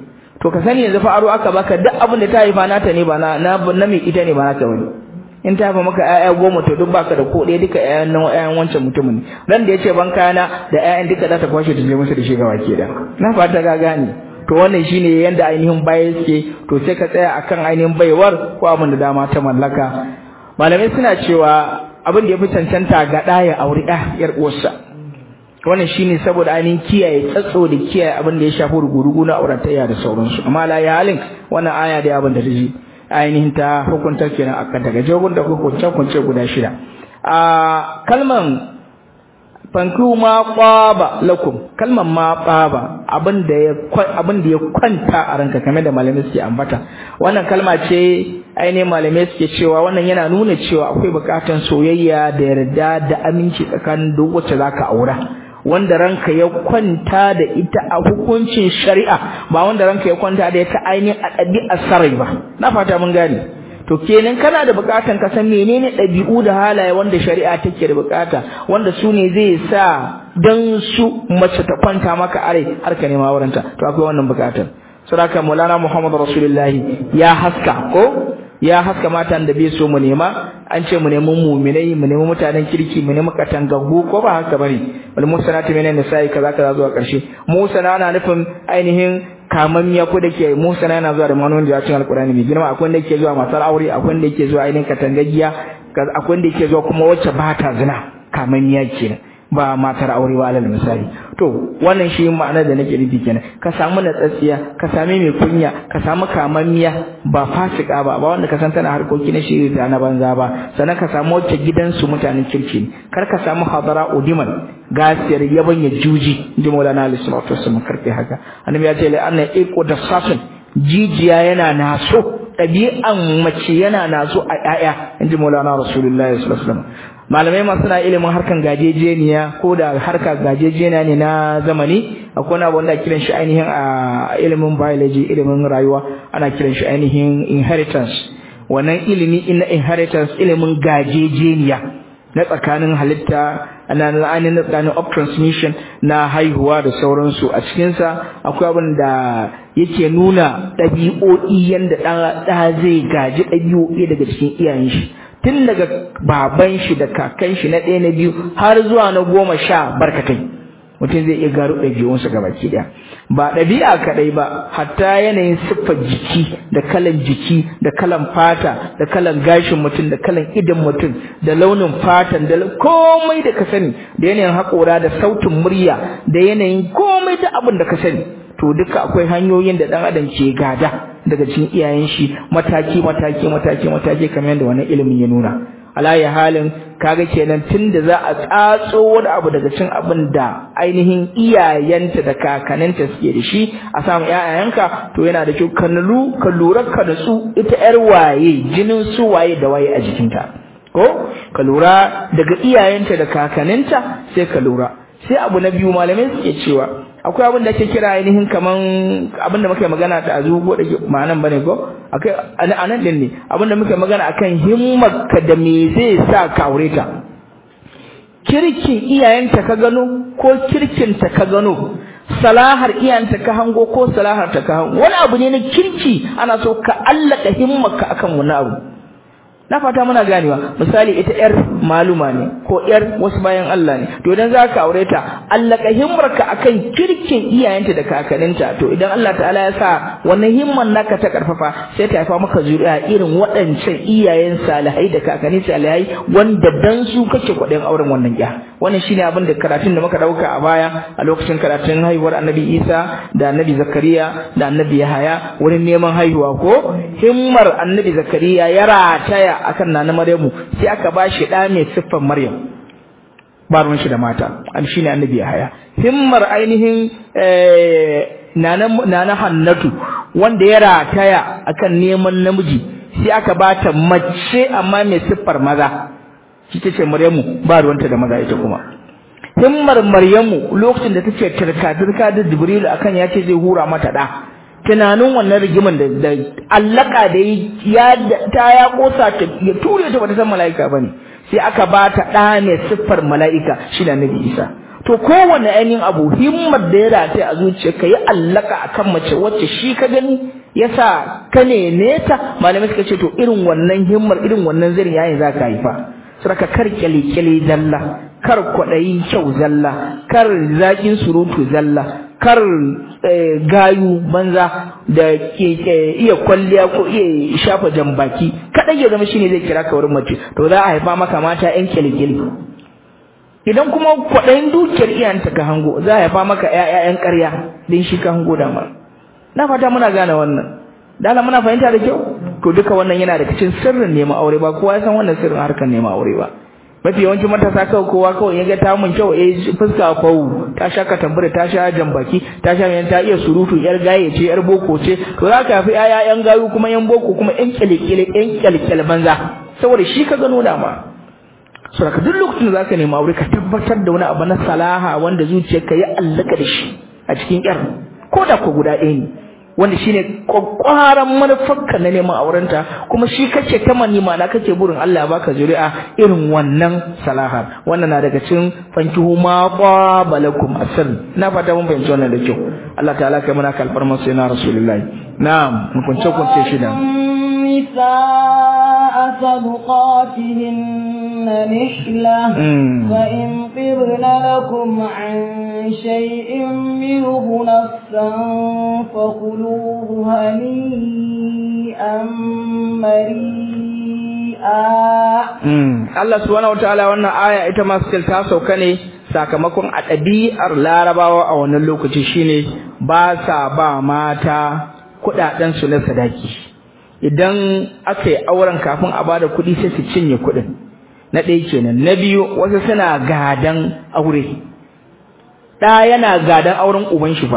to ka sani yanzu fa aro aka baka duk abin da ta haifa nata ne ba na na mai ita ne ba naka bane in ta haifa maka ƴaƴa goma to duk baka da ko ɗaya duka ƴaƴan nan ƴaƴan wancan mutumin ran da yace ban kayana da ƴaƴan duka za ta kwashe ta je musu da shi gaba ke da na fata ga gane to wannan shine yanda ainihin baya suke to sai ka tsaya akan ainihin baiwar ko abin da dama ta mallaka malamai suna cewa abin da ya fi cancanta ga ɗaya auri ɗa yar uwarsa wannan shine saboda ainihin kiyaye tsatso da kiyaye abin da ya shafi rugurugu na auratayya da sauransu amma la ya halin wannan aya da abin da ta ji ainihin ta hukunta kenan akan daga jogun da hukunce hukunce guda shida a kalman fanku ma qaba lakum kalman ma qaba abin da ya abin da ya kwanta a ranka kamar da malamai suke ambata wannan kalma ce ainihin malamai suke cewa wannan yana nuna cewa akwai bukatan soyayya da yarda da aminci tsakanin duk wacce zaka aura wanda ranka ya kwanta da ita a hukuncin shari'a ba wanda ranka ya kwanta da ita ainihin a ɗabi'ar sarai ba na fata mun gane to kenan kana da bukatan ka san menene ɗabi'u da halaye wanda shari'a take da bukata wanda su ne zai sa dan su mace ta kwanta maka are har ka nema wurinta to akwai wannan bukatan saboda Maulana Muhammad Rasulullahi ya haska ko ya haska matan da bai so mu nema an ce mu nemi mu'minai mu nemi mutanen kirki mu nemi katangaggu ko ba haka bane wal musanatu min nisa'i kaza kaza zuwa karshe musana na nufin ainihin kamammiya ko dake musana yana zuwa da manonin da cikin alqur'ani mai girma akwai wanda yake zuwa matar aure akwai wanda yake zuwa ainihin katangaggiya akwai wanda yake zuwa kuma wacce ba ta zina kamammiya kenan ba matar aure ba alal misali to wannan shi ma'ana da nake nufi kenan ka samu natsatsiya ka sami mai kunya ka samu kamammiya ba fasika ba ba wanda ka san tana harkoki na shiri da na banza ba sannan ka samu wacce gidansu mutanen kirki ne kar ka samu hadara udiman gasiyar yabanya juji inji maulana alaihi salatu wasallam karfe haka annabi ya ce la anna iqo da safin jijiya yana naso ɗabi'an mace yana naso a ƴaƴa inji maulana rasulullahi sallallahu alaihi wasallam malamai masu na ilimin harkan gajejeniya ko da harka gajejeniya ne na zamani akwai wani abu wanda kiran shi ainihin a ilimin biology ilimin rayuwa ana kiran shi ainihin inheritance wannan ilimi na inheritance ilimin gajejeniya na tsakanin halitta na ainihin tsakanin of transmission na haihuwa da sauransu a cikinsa akwai abin da yake nuna ɗabi'o'i yadda ɗa zai gaji ɗabi'o'i daga cikin iyayen shi tun daga baban shi da kakan shi na ɗaya na biyu har zuwa na goma sha barkatai mutum zai iya gano ɗabi'unsa ga baki ɗaya ba ɗabi'a kaɗai ba hatta yanayin siffar jiki da kalan jiki da kalan fata da kalan gashin mutum da kalan idon mutum da launin fatan da komai da ka sani da yanayin haƙora da sautin murya da yanayin komai da abin da ka sani to duka akwai hanyoyin da ɗan adam ke gada daga cikin iyayen shi mataki mataki mataki mataki kamar yadda wannan ilimin ya nuna alayi halin kaga kenan tunda za a tsatso wani abu daga cikin abin da ainihin iyayenta da kakaninta suke da shi a samu ƴaƴayenka to yana da kyau ka nulu ka lura ka da su ita ƴar waye jinin su waye da waye a jikinta ko ka lura daga iyayenta da kakaninta sai ka lura sai abu na biyu malamai suke cewa akwai abin da ake kira ainihin kaman abin da muka magana da azu ko da ma'anan bane ko akai anan din ne abin da muka magana akan himmarka da me zai sa ka aure ta kirkin iyayenta ka gano ko kirkinta ka gano salahar iyayenta ka hango ko salahar ta ka hango wani abu ne na kirki ana so ka allaka himmarka akan wani abu na fata muna ganewa misali ita yar maluma ne ko yar wasu bayan Allah ne to idan zaka aure ta allaka himmarka akan kirkin iyayenta da kakaninta to idan Allah ta'ala ya sa wannan himman naka ta karfafa sai ta haifa maka zuriya irin waɗancan iyayen salihai da kakanni salihai wanda dan su kake kuɗin auren wannan ya wannan shine abin da karatun da muka dauka a baya a lokacin karatun haihuwar Annabi Isa da Annabi Zakariya da Annabi Yahaya wurin neman haihuwa ko himmar Annabi Zakariya ya rataya akan nana Maryamu sai aka bashi da mai siffar Maryam ba ruwan shi da mata an shine Annabi Yahaya himmar ainihin eh nana nana Hannatu wanda ya rataya akan neman namiji sai aka bata mace amma mai siffar maza ita ce Maryamu ba ruwanta da maza ita kuma himmar Maryamu lokacin da take turka turka da Jibril akan ya ce zai hura mata da tunanin wannan rigiman da allaka da ya ta ya kosa ta ya ture ta bata san mala'ika bane sai aka ba ta da mai siffar mala'ika shi da Nabi Isa to kowane ainihin abu himmar da ya rataye a zuciyarka ya allaka akan mace wacce shi ka gani yasa ka neme ta malamai suka ce to irin wannan himmar irin wannan zirin yayin zaka haifa saraka kar kyale-kyale zalla kar kwaɗayin kyau zalla kar zaƙin surutu zalla kar gayu banza da iya kwalliya ko iya shafa jambaki kaɗai ya zama shine zai kira ka wurin mace to za a haifa maka mata ƴan kyale-kyale idan kuma kwaɗayin dukiyar iyayenta ka hango za a haifa maka ƴaƴan ƙarya din shi ka hango da na fata muna gane wannan dala muna fahimta da kyau to duka wannan yana da cikin sirrin neman aure ba kowa ya san wannan sirrin harkar neman aure ba mafi yawancin matasa kawai kowa kawai ya ga ta mun kyau eh fuska fawu ta sha katambura ta sha jambaki ta sha yan ta iya surutu yar gaye ce yar boko ce to za ka fi yaya yan gayu kuma yan boko kuma yan kyalekyale yan kyalekyale banza saboda shi ka gano da ma so ka duk lokacin da zaka nemi aure ka tabbatar da wani abu na salaha wanda zuciyarka ya allaka da shi a cikin yar ko da ko guda ɗaya ne wanda shine kwakwaran manufarka na neman aurenta kuma shi kace kama ni mana kace burin Allah ya baka zuri'a irin wannan salaha wannan na daga cikin fankihu ma qabalakum asr na fata mun fahimci wannan da kyau Allah ta'ala kai muna kalfar masu yana rasulullahi na'am mun kunce kunce shi da النساء صدقاتهن نحلة فإن طبن لكم عن شيء منه نفسا فكلوه هنيئا مريئا Allah subhanahu wataala wannan aya ita ma still ta sauka ne sakamakon a ɗabi'ar larabawa a wannan lokaci shine ba sa ba mata kuɗaɗen su na sadaki idan aka yi auren kafin a bada kuɗi sai su cinye kuɗin na ɗaya kenan na biyu wasu suna gadan aure ɗa yana gadan auren uban shi fa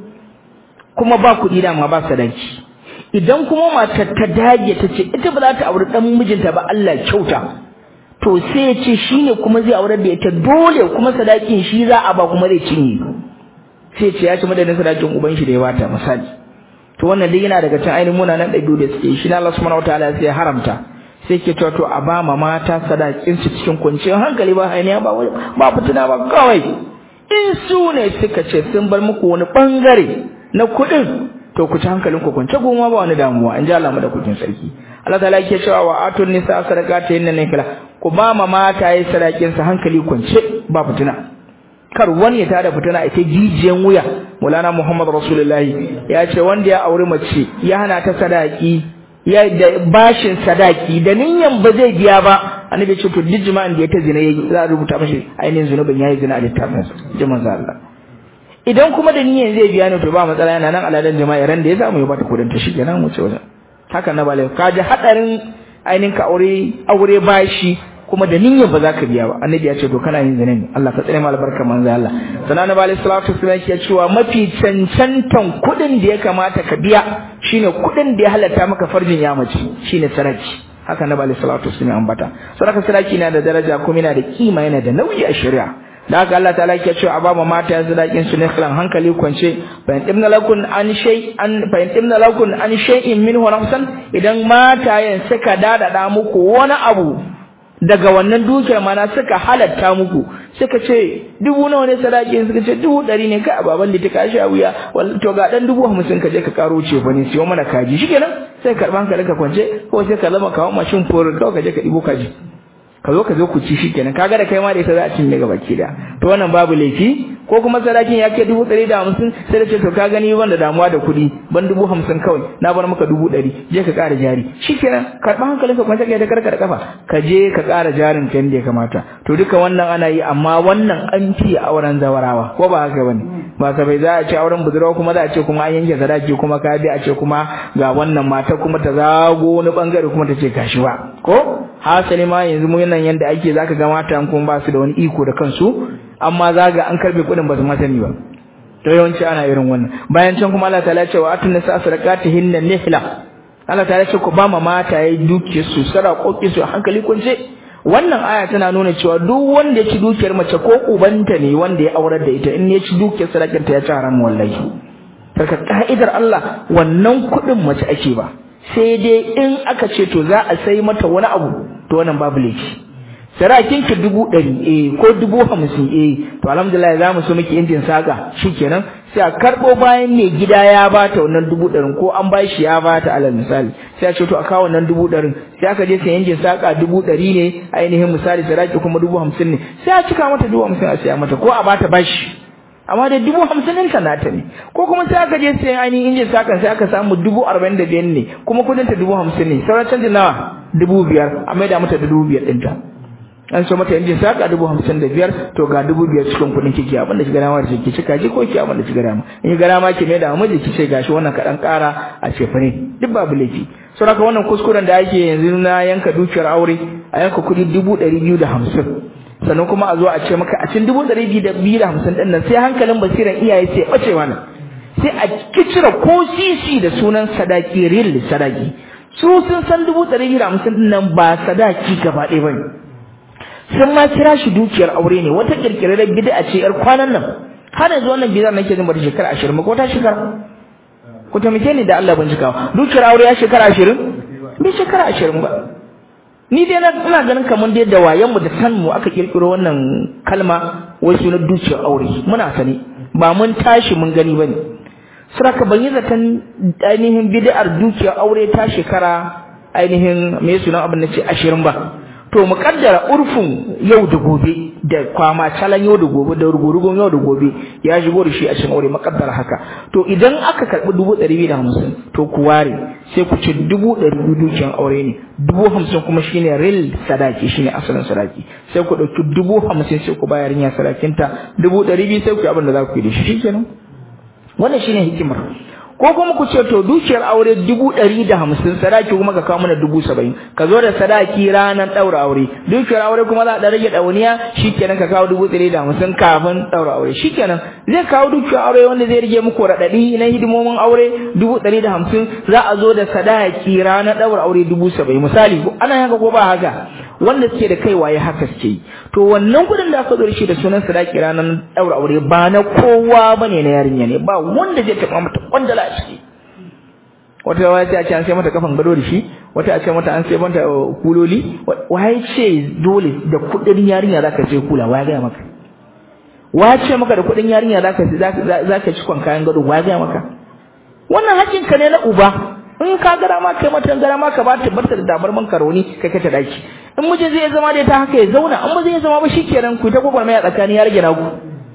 kuma ba kuɗi da ma ba sadaki idan kuma matar ta dage ta ce ita ba za ta auri ɗan mijinta ba Allah kyauta to sai ya ce shine kuma zai aurar da ita dole kuma sadakin shi za a ba kuma zai cinye sai ce ya ci madadin sadakin uban shi da ya bata misali to wannan dai yana daga cikin ainihin munanan ɗabi'u da suke shi na Allah subhanahu wataala sai ya haramta sai ke cewa to a ba ma mata sadakin su cikin kwanciyar hankali ba hayaniya ba ba fitina ba kawai in su ne suka ce sun bar muku wani bangare na kuɗin to ku ci hankalin ku kwance goma ba wani damuwa in ji Allah madaukakin sarki Allah ta'ala yake cewa wa atun nisa sadaqata inna nakala ku ba ma mata yi sadakin sa hankali kwance ba fitina kar wani ya tada fitina ita jijiyan wuya Maulana Muhammad Rasulullahi ya ce wanda ya auri mace ya hana ta sadaki ya da bashin sadaki da niyan ba zai biya ba annabi ce to duk jima'in da ya ta zina yayi za a rubuta mashi ainihin zunubin yayi zina a littafin sa jama'a Allah idan kuma da niyan zai biya ne to ba matsala yana nan aladan jama'a ran da ya samu ya bata kudin ta shikenan mu ce wajen haka na bale ka ji hadarin ainihin ka aure aure bashi kuma da niyyar ba za ka biya ba annabi ya ce to kana yin zina ne Allah ka tsare mu albarka manzo Allah sanan nabi alaihi salatu wasallam ya cewa mafi cancantan kudin da ya kamata ka biya shine kudin da ya halatta maka farjin ya mace shine saraki haka nabi alaihi salatu wasallam ambata saraka saraki na da daraja kuma yana da kima yana da nauyi a shari'a da haka Allah ta'ala yake cewa ababa mata yanzu dakin su ne kalan hankali kwance bayan ibna lakun an shay an bayan ibna lakun an shay'in minhu nafsan idan matayen suka dadada muku wani abu daga wannan dukiyar mana suka halatta muku suka ce dubu nawa ne sadaki suka ce dubu ɗari ne kai baban da ta kashi a wuya to ga dan dubu hamsin ka je ka karo ce fa ne siyo mana kaji shikenan sai karban ka ka kwance ko sai ka zama kawo mashin for ka je ka ɗibo kaji ka zo ka zo ku ci shi kenan kaga da kai ma da ita za a cinye gaba ki da to wannan babu laifi ko kuma sadakin ya kai dubu ɗari da hamsin sai da ce to ka gani ban da damuwa da kuɗi ban dubu hamsin kawai na bar maka dubu ɗari je ka ƙara jari shi kenan karɓa hankalinka kuma sai ka karka da kafa ka je ka ƙara jarin ka yadda ya kamata to duka wannan ana yi amma wannan an fi auren zawarawa ko ba haka bane ba ka bai za a ce auren budurwa kuma za a ce kuma an yanke sadaki kuma ka bi a ce kuma ga wannan mata kuma ta zago wani bangare kuma ta ce gashi ba ko hasali ma yanzu mu nan yanda ake zaka ga mata kuma ba su da wani iko da kansu amma zaga an karbe kudin ba su masani ba to yawanci ana irin wannan bayan can kuma Allah ta'ala ce wa atun nisa sadaqatihin nihla Allah ta'ala ce ku ba ma mata yayi duke su sadakoki su hankali kunce wannan aya tana nuna cewa duk wanda ya ci dukiyar mace ko ubanta ne wanda ya aurar da ita in ya ci dukiyar sadakar ta ya ci haram wallahi saka ka'idar Allah wannan kudin mace ake ba sai dai in aka ce to za a sai mata wani abu to wannan babu laifi sadakin ki dubu ɗari eh ko dubu hamsin eh to alhamdulillah za mu so miki injin saka shikenan sai a karɓo bayan mai gida ya bata wannan dubu ɗarin ko an ba shi ya bata alal misali sai a ce to a kawo wannan dubu ɗarin sai aka je sai injin saka dubu ɗari ne ainihin misali sadaki kuma dubu hamsin ne sai a cika mata dubu hamsin a siya mata ko a bata bashi amma da dubu hamsin ɗinta nata ne ko kuma sai aka je sayan ainihin injin sakan sai aka samu dubu arba'in da biyar ne kuma kudinta dubu hamsin ne sauran canjin nawa dubu biyar a maida mata da dubu biyar ɗinta an so mata injin saka dubu hamsin da biyar to ga dubu biyar cikin kuɗin kiki abinda ki gana da ki cika ji ko ki abinda ki gana in ki gana ma ki maida wa miji ki ce gashi wannan kaɗan ƙara a cefane duk babu laifi sau haka wannan kuskuren da ake yanzu na yanka dukiyar aure a yanka kuɗi dubu ɗari biyu da hamsin sannan kuma a zo a ce maka a cikin dubu ɗari biyu da biyu da hamsin ɗin nan sai hankalin basiran iyaye sai ɓace mana sai a kicira ko sisi da sunan sadaki real sadaki su sun san dubu ɗari biyu da hamsin ɗin nan ba sadaki gaba ɗaya ba ne sun ma kira shi dukiyar aure ne wata kirkirar bid'a ce yar kwanan nan har yanzu wannan bid'a nake jin bata shekara 20 ko ta shekara ku tamike ni da Allah bincika dukiyar aure ya shekara 20 bai shekara 20 ba ni dai ina ganin kamar dai da wayan mu da san mu aka kirkiro wannan kalma wai sunan dukiyar aure muna sani ba mun tashi mun gani bane saraka ban yi zaton ainihin bid'ar dukiyar aure ta shekara ainihin me sunan abin da ce 20 ba to mu kaddara urfin yau da gobe da kwama calan yau da gobe da rugurugun yau da gobe ya shigo da shi a cikin aure makaddara haka to idan aka karbi dubu ɗari biyu da hamsin to ku ware sai ku ci dubu ɗari biyu dukiyan aure ne dubu hamsin kuma shine real sadaki shine asalin sadaki sai ku ɗauki dubu hamsin sai ku bayar ya sadakinta dubu ɗari biyu sai ku yi abin da za ku yi da shi shikenan wannan shine hikimar ko kuma ku ce to dukiyar aure dubu ɗari da hamsin sadaki kuma ka kawo mana dubu saba'in ka zo da sadaki ranar ɗaura aure dukiyar aure kuma za a ɗan rage ɗauniya shikenan ka kawo dubu ɗari da hamsin kafin ɗaura aure shikenan zai kawo dukiyar aure wanda zai rage muku raɗaɗi na hidimomin aure dubu ɗari da hamsin za a zo da sadaki ranar ɗaura aure dubu saba'in misali ana haka ko ba haka wanda suke da kai waye haka suke yi to wannan kuɗin da aka zo da shi da sunan sadaki ranar ɗaura aure ba na kowa bane na yarinya ne ba wanda zai taɓa mata kwandala a ciki wata wata ce an sai mata kafan gado da shi wata a ce mata an sai mata kuloli waye ce dole da kuɗin yarinya zaka ce kula waye ga maka waye ce maka da kuɗin yarinya zaka zaka ci kwan kayan gado waye ga maka wannan hakkin ka ne na uba in ka gara ma kai mata gara ma ka ba ta barta da damar man karoni kai ka ta daki in miji zai zama da ta haka ya zauna an ba zai zama ba shikenan ku ta gwagwarmai a tsakani ya rage naku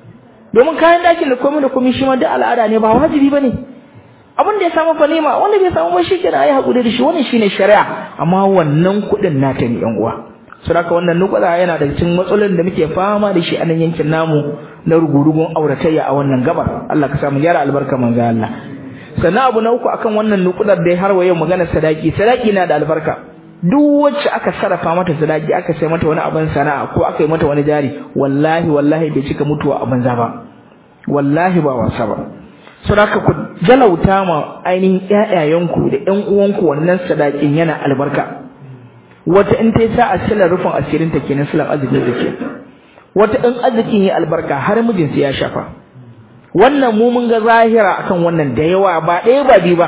domin kayan dakin da komai da komai shi ma da al'ada ne ba wajibi bane abin da ya samu fa nema wanda bai samu ba shikenan ayi hakuri da shi wannan shine shari'a amma wannan kudin nata ne yan uwa saboda wannan nukuda yana da cikin matsalolin da muke fama da shi a nan yankin namu na rugurugun auratayya a wannan gabar Allah ka samu yara albarka manzo Allah sannan abu na uku akan wannan nukudar dai har wayo magana sadaki sadaki na da albarka duk wacce aka sarrafa mata sadaki aka sai mata wani abin sana'a ko aka yi mata wani jari wallahi wallahi bai cika mutuwa a banza ba wallahi ba wasa ba saboda ku jalauta ma ainihin ƴaƴayenku da ƴan uwanku wannan sadakin yana albarka wata in ta sa asilar rufin asirin ta kenan silan arzikin da ke wata in arzikin ya albarka har mijinsa ya shafa wannan mu mun ga zahira akan wannan da yawa ba ɗaya ba biyu ba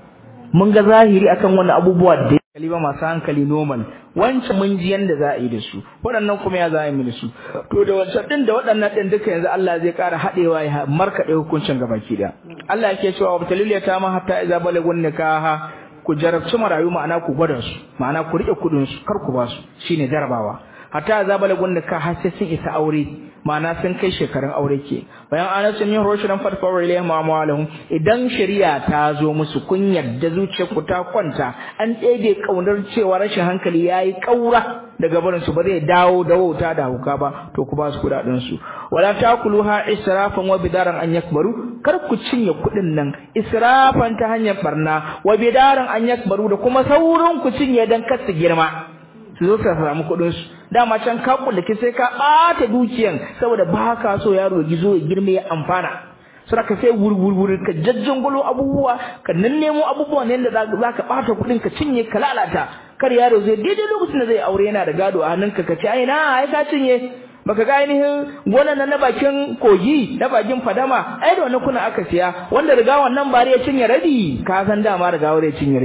mun ga zahiri akan wannan abubuwa da hankali ba masu hankali normal wancan mun ji yanda za a yi da su waɗannan kuma ya za a yi da su to da wancan din da waɗannan din duka yanzu Allah zai ƙara haɗewa ya markaɗe hukuncin gabaki da Allah yake cewa wa talil ta ma hatta idza balagun nikaha ku jarabci marayu ma'ana ku gwada su ma'ana ku rike kudin su kar ku ba su shine jarabawa hatta idza balagun nikaha sai sun isa aure ma'ana sun kai shekarun aure ke bayan ana sun yi roshidan fatfawar ilayhim amwalahum idan shari'a ta zo musu kun yadda zuciyar ku ta kwanta an ɗebe kaunar cewa rashin hankali yayi kaura daga barin su ba zai dawo da wauta da huka ba to ku ba su kudaden su wala takuluha israfan wa bidaran an yakbaru kar ku cinye kudin nan israfan ta hanyar barna wa bidaran an yakbaru da kuma saurin ku cinye dan kar su girma su zo su samu kuɗin su dama can ka kullake sai ka ɓata dukiyan saboda ba ka so yaro ya gizo ya girme ya amfana sura ka sai wurwurwurin ka jajjangulo abubuwa ka nan nemo abubuwa ne da za ka ɓata kuɗin ka cinye ka lalata kar yaro zai daidai lokacin da zai aure yana da gado a hannunka ka ce ai na ai ka cinye baka ga ainihin gonan nan na bakin kogi na bakin fadama ai da wannan kuna aka siya wanda riga wannan bare ya cinye rabi ka san dama riga ya cinye rabi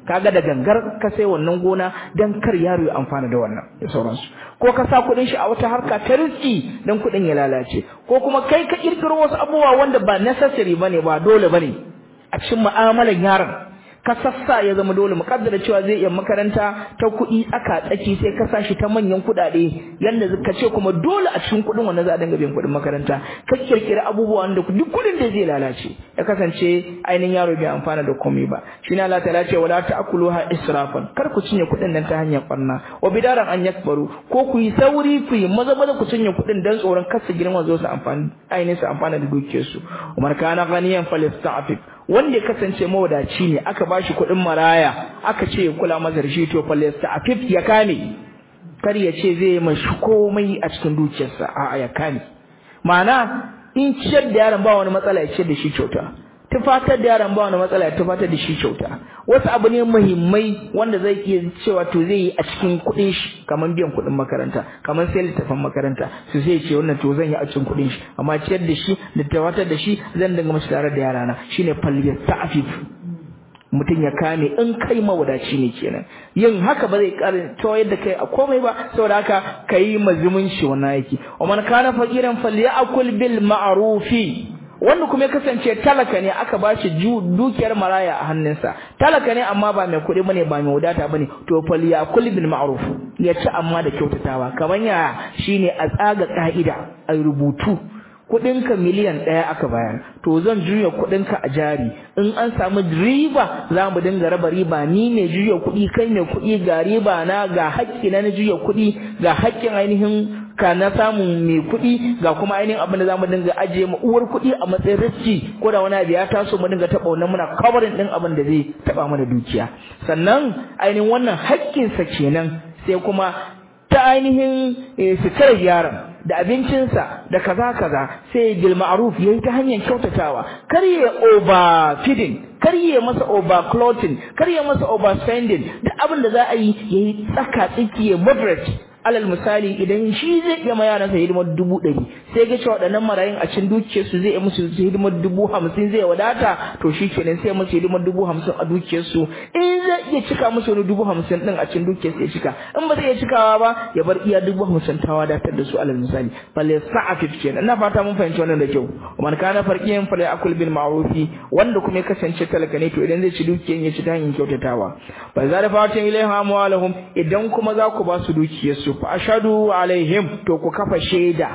kaga da gangar ka sai wannan gona dan kar yaro ya amfana da wannan da sauransu ko ka sa kuɗin shi a wata harka ta riski dan kuɗin ya lalace ko kuma kai ka kirkiro wasu abubuwa wanda ba necessary bane ba dole bane a cikin mu'amalan yaron ka sassa ya zama dole mukaddara cewa zai iya makaranta ta kuɗi tsaka tsaki sai ka sa shi ta manyan kuɗaɗe yanda ka ce kuma dole a cikin kuɗin wannan za a dinga biyan kuɗin makaranta ka kirkiri abubuwa wanda duk kuɗin da zai lalace ya kasance ainihin yaro bai amfana da komai ba shi ne Allah ta'ala ce wala ta'kuluha israfan kar ku cinye kuɗin nan ta hanyar barna wa bidaran an yakbaru ko ku yi sauri ku yi maza maza ku cinye kuɗin dan tsoron kar su girma zo su amfani ainihin su amfana da dukiyarsu umar kana ganiyan falista'afif wanda ya kasance mawadaci ne aka bashi kuɗin maraya aka ce ya kula masa da shi to falesta afif ya kame kar ya ce zai mashi komai a cikin dukiyarsa a ya kame ma'ana in ciyar da yaron ba wani matsala ya ciyar da shi kyauta tufatar da yaron ba wani matsala ya tufatar da shi kyauta wasu abu ne muhimmai wanda zai iya cewa to zai yi a cikin kuɗin shi kamar biyan kuɗin makaranta kamar sai littafin makaranta su sai ce wannan to zan yi a cikin kuɗin shi amma ciyar da shi da tufatar da shi zan dinga mashi tare da yarana shine faliyar ta'afif mutum ya kame in kai mawadaci ne kenan yin haka ba zai karin tawayar da kai a komai ba saboda haka kai mazumunci wannan yake wa man kana faqiran falyakul bil ma'rufi wanda kuma ya kasance talaka ne aka bashi dukiyar maraya a hannunsa talaka ne amma ba mai kuɗi bane ba mai wadata bane to falyakul bil ma'ruf ya ci amma da kyautatawa kaman ya shine a tsaga ka'ida a rubutu kudinka miliyan ɗaya aka bayar to zan juya kudinka a jari in an samu riba za mu dinga raba riba ni ne juya kuɗi kai ne kuɗi ga riba na ga haƙƙi na juya kuɗi ga haƙƙin ainihin ka na samun mai kuɗi ga kuma ainihin abin da za mu dinga ajiye mu uwar kuɗi a matsayin riski ko da wani abu ya taso mu dinga taɓa wannan muna covering ɗin abin da zai taɓa mana dukiya sannan ainihin wannan haƙƙinsa kenan sai kuma ta ainihin sitarar yaron da abincinsa da kaza kaza sai bil ma'ruf yayi ta hanyar kyautatawa kar ya over feeding kar ya masa over clothing kar ya masa over spending duk abin da za a yi yayi tsaka tsiki ya moderate alal misali idan shi zai iya ma yaransa hidimar dubu ɗari sai ga cewa waɗannan marayun a cikin dukiyarsu zai iya musu hidimar dubu hamsin zai wadata to shi kenan sai musu hidimar dubu hamsin a dukiyarsu in zai iya cika musu wani dubu hamsin ɗin a cikin dukiyarsu ya cika in ba zai iya cikawa ba ya bar iya dubu hamsin ta wadatar da su alal misali falle sa'afif kenan ina fata mun fahimci wannan da kyau man kana farqiyan falle akul bil ma'rufi wanda kuma ya kasance talaka ne to idan zai ci dukiyar ya ci ta hanyar kyautatawa fa za da fatin ilaiha amwalahum idan kuma za ku ba su dukiyarsu fa ashadu alaihim to ku kafa shaida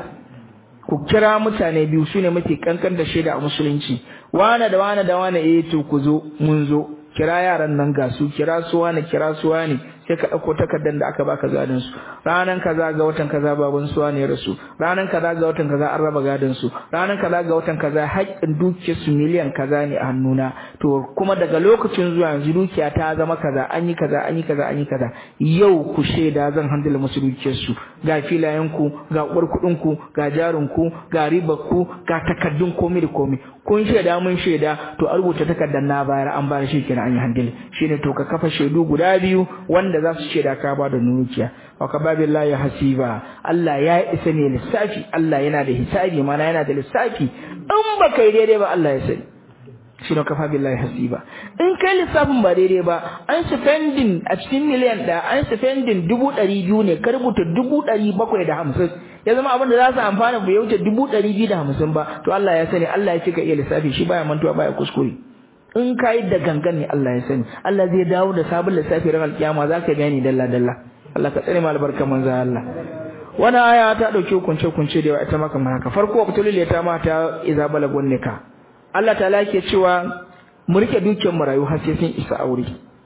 ku kira mutane biyu sune mafi kankan da shaida a musulunci wane da wane da wane eh to ku zo mun zo kira yaran nan ga su kira su wane kira su wane sai ka dauko takardar da aka baka gadin su ranan kaza ga watan kaza baban su wane rasu ranan kaza ga watan kaza an raba gadin su ranan kaza ga watan kaza haƙƙin dukiyar su miliyan kaza ne a hannuna to kuma daga lokacin zuwa yanzu dukiya ta zama kaza an yi kaza an yi kaza an yi kaza yau ku shaida zan handle musu dukiyar su ga filayen ku ga uwar kuɗin ku ga jarin ku ga ribar ku ga takardun komai da komai kun shaida mun shaida to a rubuta takardar na bayar an bayar shi kenan an yi handle shine to ka kafa shaidu guda biyu wanda za su shaida ka ba da nurukiya wa ka babi Allah ya hasiba Allah ya isa ne lissafi Allah yana da hisabi mana yana da lissafi in ba kai daidai ba Allah ya sani shi ne kafa billahi hasiba in kai lissafin ba daidai ba an spending a cikin miliyan ɗaya an spending dubu ɗari biyu ne ka rubuta dubu ɗari bakwai da hamsin ya zama abin da za su amfana bai wuce dubu ɗari biyu da hamsin ba to Allah ya sani Allah ya ce ka iya lissafi shi baya mantuwa baya kuskure in ka yi da gangan ne Allah ya sani Allah zai dawo da sabon lissafi ran alkiyama za ka gani dalla dalla Allah ka tsare mu albarka manzo Allah wani aya ta dauke kunce kunce da yawa ita maka haka farko waqtul ta mata iza balagun nika Allah ta yake cewa mu rike dukiyar marayu har sai sun isa aure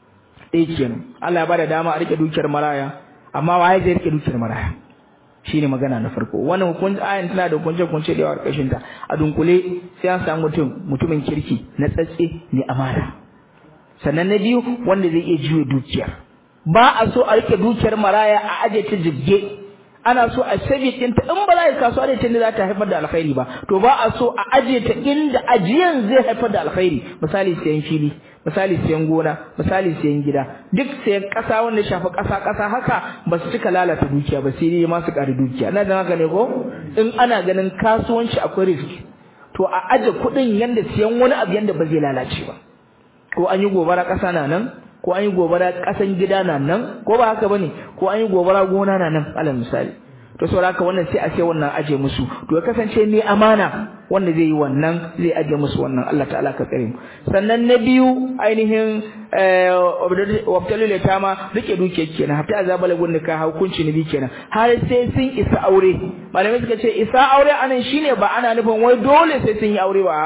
eh kenan Allah ya bada dama a rike dukiyar maraya amma waye zai rike dukiyar maraya shine magana na farko wannan hukunci ayan tana da hukunce hukunce da yawa karkashin ta a dunkule sai an samu mutum mutumin kirki na tsatse ne amana sannan na biyu wanda zai iya juye dukiyar ba a so a rike dukiyar maraya a aje ta jibge ana so a sabi ɗinta in ba za a yi kasuwa da ita ne za ta haifar da alkhairi ba to ba a so a aje ta inda ajiyan zai haifar da alkhairi misali sayan fili misali sayan gona misali sayan gida duk sayan ƙasa wanda shafi ƙasa ƙasa haka ba su cika lalata dukiya ba sai dai ma su ƙari dukiya na da haka ne ko in ana ganin kasuwanci akwai risk to a aje kuɗin yanda siyan wani abu yanda ba zai lalace ba ko an yi gobara ƙasa na nan ko an yi gobara kasan gida na nan ko ba haka bane ko an yi gobara gona na nan alal misali to saboda haka wannan sai a ce wannan aje musu to ya kasance mai amana wanda zai yi wannan zai aje musu wannan Allah ta'ala ka tsare mu sannan na biyu ainihin wabtalul yatama rike duke kenan hatta azabal gunni ka hukunci ne bi kenan har sai sun isa aure malamai suka ce isa aure anan shine ba ana nufin wai dole sai sun yi aure ba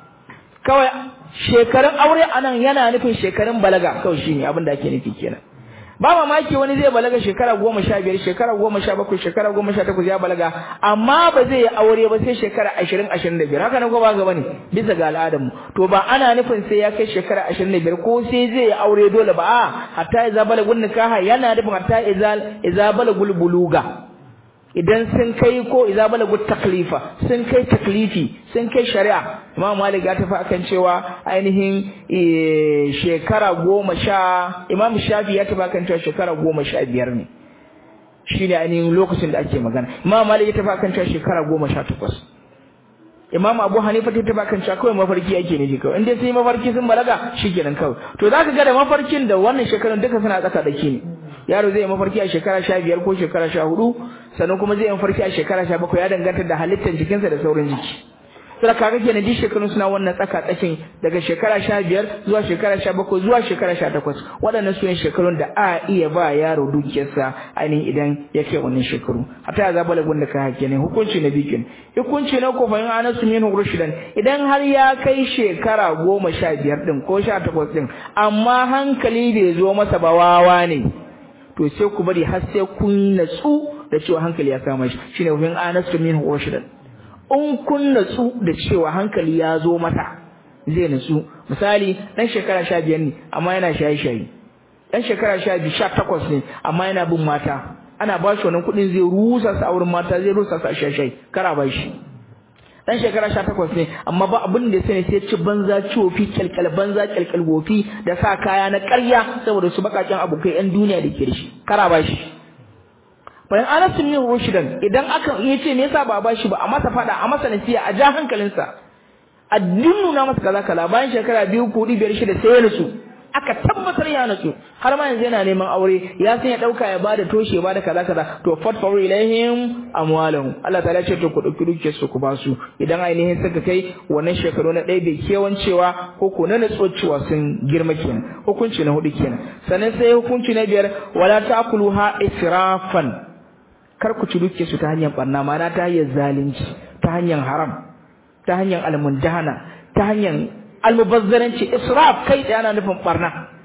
kawai shekarun aure anan yana nufin shekarun balaga kawai shine abin da ake nufi kenan ba mamaki wani zai balaga shekara goma sha biyar shekara goma sha bakwai shekara goma sha takwas ya balaga amma ba zai yi aure ba sai shekara ashirin ashirin da biyar haka nan ko ba ga bane bisa ga al'adarmu to ba ana nufin sai ya kai shekara ashirin da biyar ko sai zai yi aure dole ba a hatta iza balagul nikaha yana nufin hatta iza iza balagul buluga idan sun kai ko iza balagul taklifa sun kai taklifi sun kai shari'a imam malik ya tafi akan cewa ainihin shekara goma sha imam shafi ya tafi akan cewa shekara goma sha biyar ne shine ainihin lokacin da ake magana imam malik ya tafi akan cewa shekara goma sha takwas imam abu hanifa ta tafi akan cewa kawai mafarki ake ne kawai in dai sai mafarki sun balaga shikenan kawai to zaka ga da mafarkin da wannan shekarun duka suna tsaka dake ne yaro zai yi mafarki a shekara sha biyar ko shekara sha hudu sannan kuma zai yi mafarki a shekara sha bakwai ya danganta da halittar jikinsa da sauran jiki sai kaga kenan ji shekarun suna wannan tsaka tsakin daga shekara sha biyar zuwa shekara sha bakwai zuwa shekara sha takwas waɗannan su ne shekarun da a iya ba yaro dukiyarsa ainihin idan ya kai wannan shekaru hatta ya zaba lagun da ka hake ne hukunci na bikin hukunci na ko fahimta ana su min rushidan idan har ya kai shekara goma sha biyar din ko sha takwas din amma hankali bai zo masa ba wawa ne to sai ku bari har sai kun natsu da cewa hankali ya kama shi shine fahimta ana su min rushidan in kun natsu da cewa hankali ya zo mata zai natsu misali dan shekara sha biyar ne amma yana shaye-shaye dan shekara sha biyu sha takwas ne amma yana bin mata ana ba shi wannan kuɗin zai rusa su a wurin mata zai rusa su a shaye-shaye kara ba shi dan shekara sha takwas ne amma ba abin da sai sai ci banza cofi kyalkyal banza kyalkyal gofi da sa kaya na ƙarya saboda su bakakin abokai yan duniya da ke da shi kara ba shi bayan Anas bin Rushdan idan aka yace me yasa ba ba shi ba a masa fada a masa nasiya a ja hankalinsa a nuna masa kaza kaza bayan shekara biyu ko biyar shida sai ya nutsu aka tabbatar ya nutsu har ma yanzu yana neman aure ya san ya dauka ya bada toshe ya bada kaza kaza to fatfaru ilaihim amwalahum Allah ta'ala ce to ku dauki dukiyar su ku ba su idan ainihin suka kai wannan shekaru na ɗaya bai kewancewa ko ko na nutsuwa cewa sun girma kenan hukunci na hudu kenan sannan sai hukunci na biyar wala ta'kuluha israfan kar ku ci duke su ta hanyar barna mana ta hanyar zalunci ta hanyar haram ta hanyar almundahana ta hanyar almubazzaranci israf kai da yana nufin barna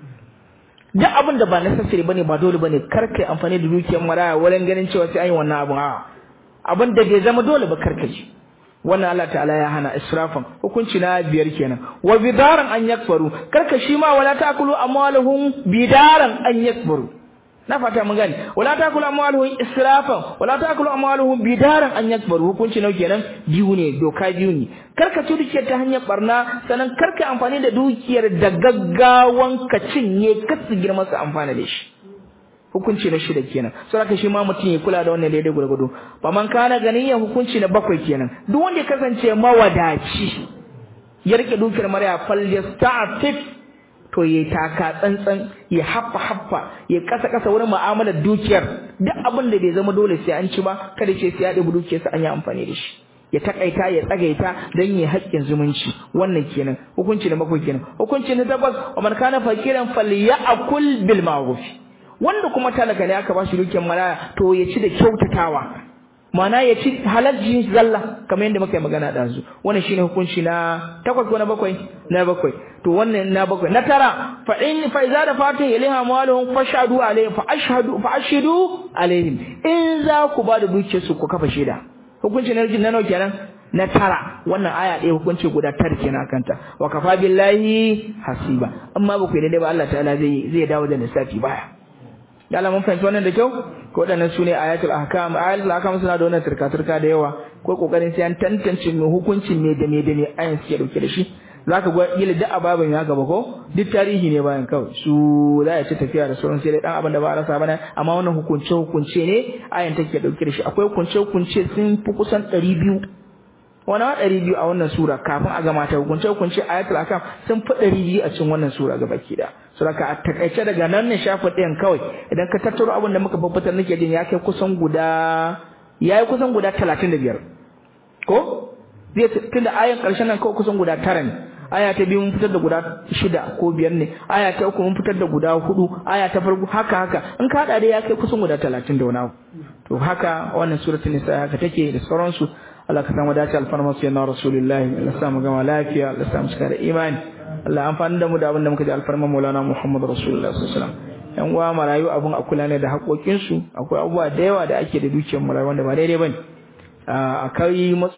duk abin da ba necessary bane ba dole bane kar kai amfani da dukiyar maraya wurin ganin cewa sai an yi wannan abun a abin da bai zama dole ba karka ji wannan Allah ta'ala ya hana israfan hukunci na biyar kenan wa bidaran an yakfaru karka shi ma wala ta'kulu amwaluhum bidaran an yakfaru na fata mun gani wala takulu amwaluhum israfan wala takulu amwaluhum bidaran an yakbaru hukunci nau kenan biyu ne doka biyu ne karka ci dukiyar ta hanyar barna sannan karka amfani da dukiyar da gaggawan ka cinye kasu girma su amfana da shi hukunci na shida kenan saboda shi ma mutum ya kula da wannan daidai gurgudu ba man kana ganiyan hukunci na bakwai kenan duk wanda ya kasance mawadaci ya rike dukiyar marya fal yasta'fif to yayi taka tsantsan ya haffa haffa ya kasa kasa wurin mu'amalar dukiyar duk abin da bai zama dole sai an ci ba kada ce sai ya ɗebi dukiyar sa an yi amfani da shi ya takaita ya tsagaita dan yi haƙƙin zumunci wannan kenan hukunci na bakwai kenan hukunci na takwas wa man kana fakiran falyakul bil ma'ruf wanda kuma talaka ne aka ba shi dukiyar maraya to ya ci da kyautatawa mana ya ci halajji zalla kamar yadda muka yi magana da su wannan shine hukunci na takwas ko na bakwai na bakwai to wannan na bakwai na tara fa in fa iza da fatin ilaha maluhum fashhadu alaihim fa ashhadu fa ashhadu alaihim in za ku ba da dukiyar su ku kafa shaida hukunci na na nawa kenan na tara wannan aya ɗaya hukunci guda tar kenan kanta wa kafa billahi hasiba amma ba ku yi daidai ba Allah ta'ala zai zai dawo da lissafi baya da Allah mun fahimci wannan da kyau ko waɗannan sune ayatul ahkam ayatul ahkam suna da wannan turka-turka da yawa ko kokarin sai an tantance me hukuncin me da me da me ayan suke dauke da shi zaka ga yila duk ababin ya gaba ko duk tarihi ne bayan kawai su za ya ci tafiya da sauran sai dai dan abin da ba a rasa bane amma wannan hukunce hukunce ne ayan take dauke da shi akwai hukunce hukunce sun fi kusan 200 wani ma ɗari biyu a wannan sura kafin a gama ta hukunce hukunce ayatul ahkam sun fi ɗari biyu a cikin wannan sura gaba ki da saboda a takaice daga nan ne shafi ɗayan kawai idan ka tattaro abin da muka babbatar nake jin ya kai kusan guda ya yi kusan guda talatin da biyar ko zai tunda ayan ƙarshen nan kawai kusan guda tara ne aya ta biyu mun fitar da guda shida ko biyar ne aya ta uku mun fitar da guda hudu aya ta farko haka haka in ka hada dai ya kai kusan guda talatin da wani abu to haka wannan suratul nisa haka take da sauransu Allah ka samu dace alfarma su yana rasulullahi Allah sa mu gama lafiya Allah sa mu cika da imani Allah amfani da mu da abin da muka ji alfarma maulana Muhammad rasulullah sallallahu alaihi wasallam yan uwa marayu abun a kula ne da haƙoƙinsu akwai abubuwa da yawa da ake da dukiyar marayu wanda ba daidai bane a kai